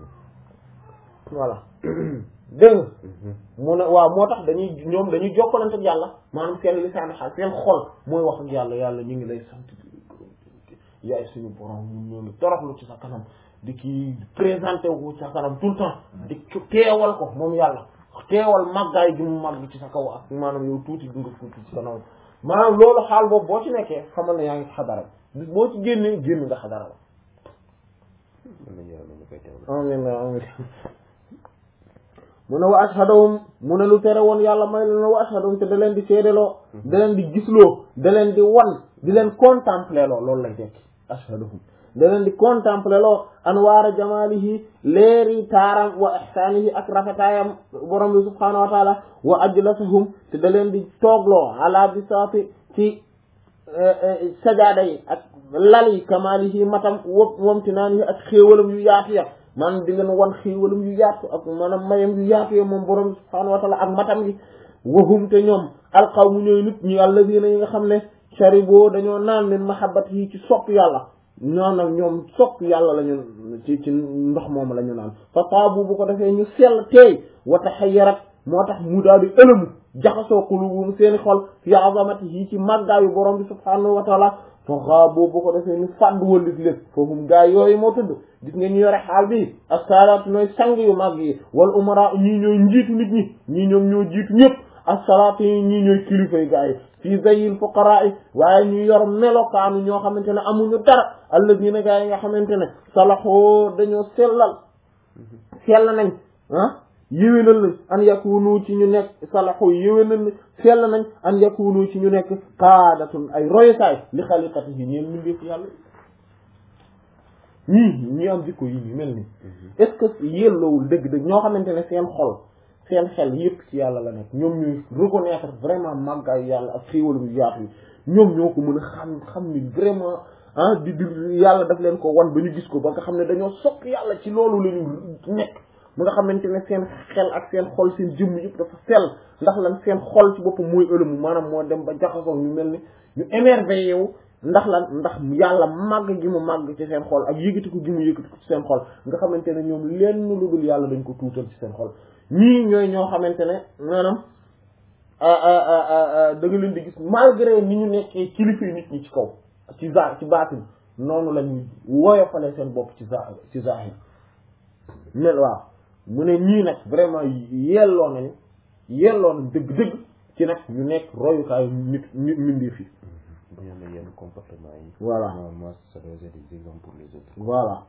voilà dégg nga mu ne waaw moo tax dañuy ñoom dañuy jokkalante ak yàlla maanaam seen lisaan xaal seen xol mooy wax ak yàlla yàlla ñu ngi lay sant yaay suñu borom ñun ñoo ngi toroxlu ci sa kanam di ki présenté wu ci sa kanam tout le temps di teewal ko moom yàlla teewal màggaay gi mu màgg ci sa kaw ak maanaam yow tuuti gi nga tuuti ci kanam maanaam loolu xaal boobu boo ci nekkee xamal na yaa ngi ci xadara bi boo ci génnee génn nga xadara la mën nañu yàlla ñu koy teewlu amin amin mu ne wa ashhadahum mu ne lu tere woon yàlla may leen wa ashhadahum te da leen di seedeloo da leen di gisloo da leen di wan di leen contempler loo loolu lay tekki ashhadahum da leen di contempler loo anwaara jamaalihi leeri taaram wa ihsaanihi ak rafetaayam borom bi subhaanahu wa taala wa ajlasahum te da leen di toogloo ala bisaati ci sajaada yi ak lal yi kamaalihi matam wo wamtinaanihi ak xéewalam yu yaatu ya maanaam di leen wan xéewalam yu yaatu ak maanaam mayam yu yaatu ya moom borom bi subhaanahu wa taala ak matam yi wahum te ñoom alqawmu ñooy nit ñi alladina yi nga xam ne sharibo dañoo naan leen mahabbat yi ci sopp yàlla ñoo nag ñoom sopp yàlla la ñu ci ci ndox moom la ñu naan fa taabu bu ko defee ñu sell teey wa taxayyarat moo tax mu daal di ëlëmu jaxasoo qulubuhum seeni xol fi azamati yi ci màggaayu borom bi subhaanahu wa taala fa xaaboo bu ko defee ñu fàdd wëllit lépp foofu gaa yooyu moo tudd gis nga ñu yore xaal bi as-salaat nooy sang yu màgg yi wal umara ñii ñooy njiitu nit ñi ñii ñoom ñoo jiitu ñëpp as-salaat yi ñii ñooy kilifay gaa yi fii zayil fuqaraa yi waaye ñu yor melokaanu ñoo xamante ne amuñu dara alladina gaa yi nga xamante ne salaxoo dañoo sellal sell nañ ah yéwénal nañ an yakunu ci ñu nekk salaxoo yéwénal nañ sell nañ an yakunu ci ñu nekk qaadatun ay royukaay li xaliqati yi ñeen mindeef yàlla ñii ñi am jikko yi ñu mel ni est-ce que yelloowul dëgg-dëgg ñoo xamante ne seen xol seen xel yépp ci yàlla la nekk ñoom ñuy reconnaître vraiment màggaayu yàlla ak xéewalam yu yaatu yi ñoom ñoo ko mën a xam xam ni vraiment ah di di yàlla daf leen ko wan ba ñu gis ko ba nga xam ne dañoo sopp yàlla ci loolu la ñu nekk mu nga xamante ne seen xel ak seen xol seen jëmm yëpp dafa sell ndax lan seen xol ci boppam mooy ëlëmu maanaam moo dem ba jaxasoo ñu mel ni ñu émerveillé wu ndax lan ndax yàlla màgg gi mu màgg ci seen xol ak yëgati ko gi mu yëgati ko ci seen xol nga xamante ne ñoom lenn lu dul yàlla dañ ko tuutal ci seen xol ñii ñooy ñoo xamante ne maanaam da nga leen di gis malgré ni ñu nekkee kilifa nit ñi ci kaw ci za ci baatin noonu lañu woyofale seen bopp ci za ci zahir mel waaw mu ne ñii nag vraiment yelloo nañu yelloo nañ dëgg-dëgg ci nag ñu nekk royukaayu nit nit mindee fi bu ñu amee yenn comportement yi. voilà normalement ça doit être des exemples pour les autres. voilà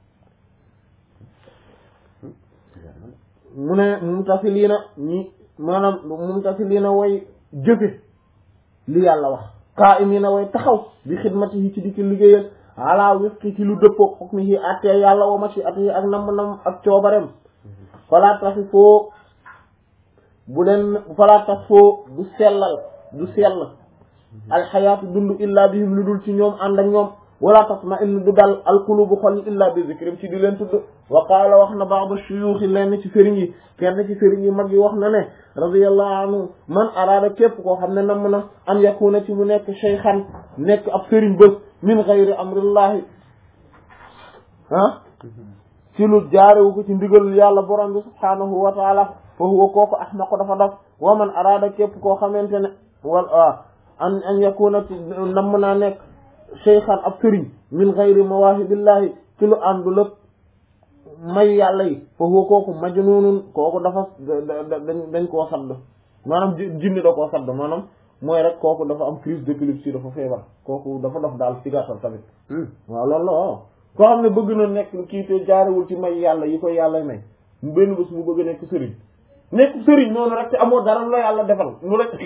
mu ne mumtasiliina ñi maanaam mumtasiliina way jëfe li yàlla wax qaa'imiina way taxaw bi xidmatihi ci di ki liggéeyal ala wifqi ci lu dëppoo hukmihi attee yàlla wa mashi'atihi ak nam nam ak coobareem falaa tafi foo bu leen falaa taf foo du sellal du sell alxayaatu dund illa bihim lu dul ci ñoom ànd ak ñoom wala tasma in du dal alqulubu xol yi illa bi zikrim ci di leen tudd wa qaala wax na ba'd shuyuuxi lenn ci sëriñ yi kenn ci sëriñ yi mag yi wax na ne radiyallahu anhu man araada képp koo xam ne namm na an yakuna ci mu nekk shaykhan nekk ab sëriñ bés min gayri amrillahi ah ci lu jaarewu ko ci ndigal yàlla borom bi subhaanahu wa taala fa huwa kooku ahmaqu dafa daf wa man araada képp koo xamante ne wal an an yakuna ci namm naa nekk cheykhan ab sëriñ min gayri mawaahibillahi ci lu àndul ak may yàlla yi fa huwa kooku majnunun kooku dafa dañ dañ koo sadd maanaam jinne da koo sadd maanaam mooy rek kooku dafa am crise d'épilepsie dafa feebar kooku dafa dof daal ci gàttal tamit waaw loolu la waaw koo xam ne bëgg na nekk kii te jaarewul ci may yàlla yi koy yàlla may mu benn bés mu bëgg nekk sëriñ nekk sëriñ noonu rek te amoo dara lu la yàlla defal lu rek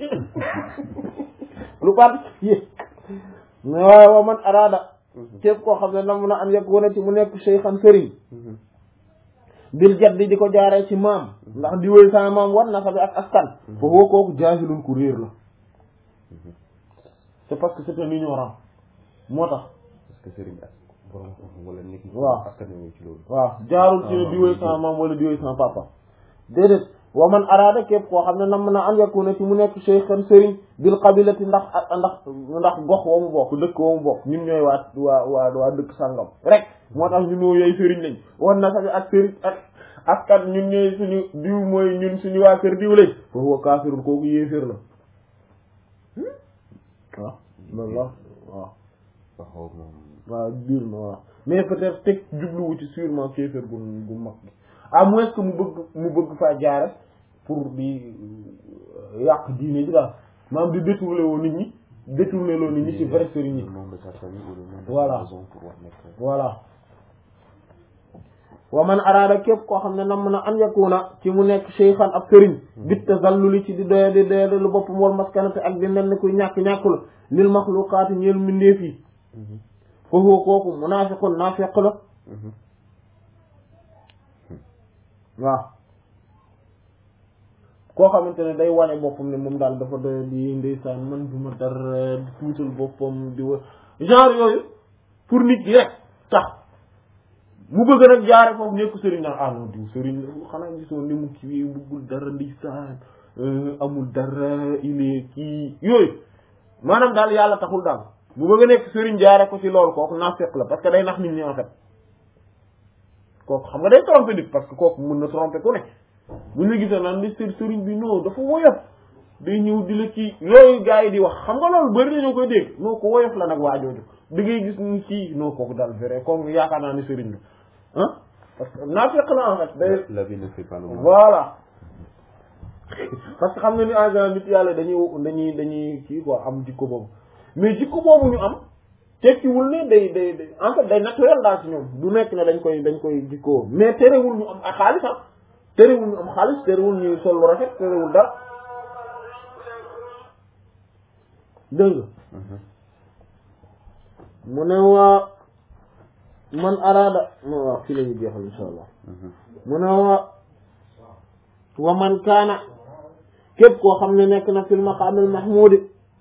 lu particulier mais waaye wa man araada képp koo xam ne nam na an yegg wane ci mu nekk cheykhan sëriñ bil jaddi di ko jaaree ci maam ndax di wéy sama maam war na sabi ak askan foofu woo kooku jaahilun ku réer la c'est parce que c'est un ignorant moo tax parce que sëriñ ak borom xam wala nit ñi. waaw askan wi ci loolu. waaw jaarul ci ne di wéy sama maam wala di wéy sama papa déedéet wa man araada képp koo xam ne nam na an yakuna ci mu nekk cheykhan sëriñ bil qabilati ndax ndax ndax gox wa mu bokk dëkk wa mu bokk ñun ñooy waa waa waa waa dëkk sàngam rek moo tax ñun ñoo yooyu sëriñ lañ wan na sax ak sëriñ ak askan ñun ñooy suñu diw mooy ñun suñu waa kër diw lañ foofu wa kaafirun kooku yéeféer la waaw loolu la waaw waaw moom. waaw biir na waaw mais peut-être teg jubluwu ci sûrement kéeféer gu gu mag gi à moins que mu bëgg mu bëgg faa jaare pour di yàq diine ji daal maanaam di détourner woo nit ñi détourner loo nit ñi ci vrai sëriñ yi le nom de sa famille ou le nom de Voilà. sa maison pour wax nekk. voilà wa man araada képp koo xam ne nam na an yakuna ci mu nekk cheykhan ab sëriñ bit tazalluli ci di doya di doya lu boppam wal maskanate ak di mel ni kuy ñàkk-ñàkkul lil maxluqaati ñeel mbindeef yi fa huwa kooku munaafiqun naafiq la waaw koo xamante ne day wane boppam ne moom daal dafa doy di ndeysaan man du ma dara di tuutal boppam di wa genre yooyu pour nit yi rek tax mu bëgg nag jaare foofu nekk sëriñ naan ah non diw sëriñ la xanaa gisoo ni mu kii bëggul dara ndeysaan amul dara il est kii yooyu maanaam daal yàlla taxul daal mu bëgg a nekk sëriñ jaare ko ci loolu kooku naafeq la parce que day nax nit ñi en fait kooku xam nga day tromper nit parce que kooku mën na tromper ku ne bu ñu gisee naan ni sër sëriñ bi non dafa woyof day ñëw di la ci yooyu gars yi di wax xam nga loolu bëri nañoo koy dégg non ko woyof la nag waa jooju da ngay gis ni ci non kooku daal vrai kooku yaakaar naa ni sëriñ la ah parce que naafeq la en fait day la vie ne fait pas le mal. voilà parce que xam nga ni en général nit yàlla dañuy dañuy dañuy kii quoi am jikko boobu mais jikko boobu ñu am tekkiwul ne day day day en fait day naturel daal ci ñoom du nekk ne dañ koy dañ koy jikkoo mais terewul ñu am ak xaalis ah terewul ñu am xaalis terewul ñu sol lu rafet terewul dara dégg nga mu ne waa man araada mo waaw fii la ñu jeexal insha allah mu ne waa wa man kaana képp koo xam ne nekk na fil maqaamil mahmudi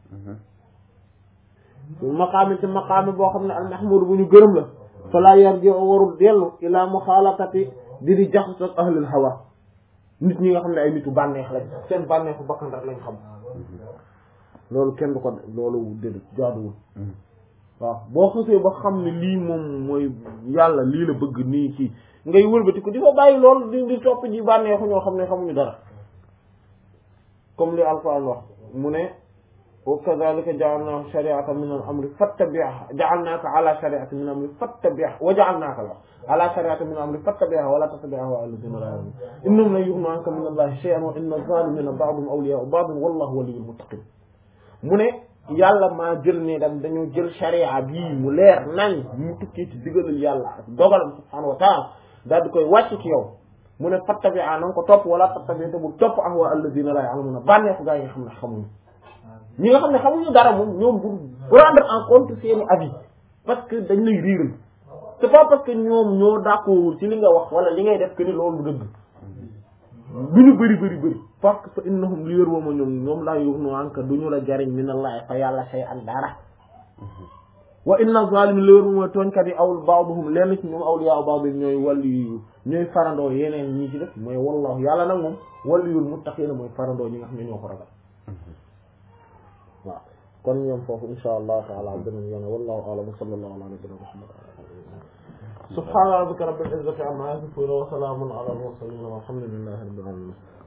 fil maqaami ci maqaami boo xam ne al mahmud bu ñu gërëm la fala yarji warul dellu ila muxaalatati di di jaxas ak ahlul hawa nit ñi nga xam ne ay nitu bànneex lañ seen bànneexu bakkan rek lañ xam loolu kenn du ko loolu déedéet jaaduwul waaw boo xasee ba xam ne lii moom mooy yàlla lii la bëgg nii ci ngay wëlbati ko di fa bàyyi loolu di di topp ji bànneexu ñoo xam ne xamuñu dara comme li alquran wax mu ne wa kadhalika ja'alna shari'atan min al-amri fattabi'ha ja'alnaka ala shari'atin min al-amri fattabi'ha wa ja'alnaka la ala shari'atin min al-amri fattabi'ha wa la tattabi' ahwa'a alladhina la ya'lamun innahum lan yughnu 'anka min allahi shay'an wa inna adh-dhalimina ba'duhum awliya'u ba'd wallahu waliyyul muttaqin mu ne yàlla maa jël ne dam dañoo jël sharia bii mu leer nañ mu tukkee ci digalal yàlla ak dogalam subhanahu wa ta'ala daal di koy wàcc ci yow mu ne fattabi'a na nga ko topp wala tattabi' te bu topp ahwa alladhina la ya'lamuna bànneexu gaa yi nga xam ne xamuñu ñi nga xam ne xamuñu dara moom ñoom bu prendre en compte seeni avis parce que dañ lay riiral c'est pas parce que ñoom ñoo d'accord ci li nga wax wala li ngay def que ni loolu dëgg du ñu bëri bëri bëri parce que fa innahum li wér wooma ñoom ñoom laa yughnu anka du ñu la jariñ minallahi fa yàlla shay an dara wa inna zalimin li wér wooma tooñkat yi awul ba'duhum lenn ci ñoom awliya ba'd ñooy wàllu yu ñooy farandoo yeneen ñii ci def mooy wallahu yàlla nag moom wàllu yul muttaqina mooy farandoo ñi nga xam ne ñoo ko ragal waaw kon ñoom foofu insha allah taala beneen yoon wallahu a'lam wa sallallahu ala nabiyyina muhammad subhana rabbika rabbil izzati amma yasifun wa salamun ala al mursalin walhamdulillahi rabbil alamin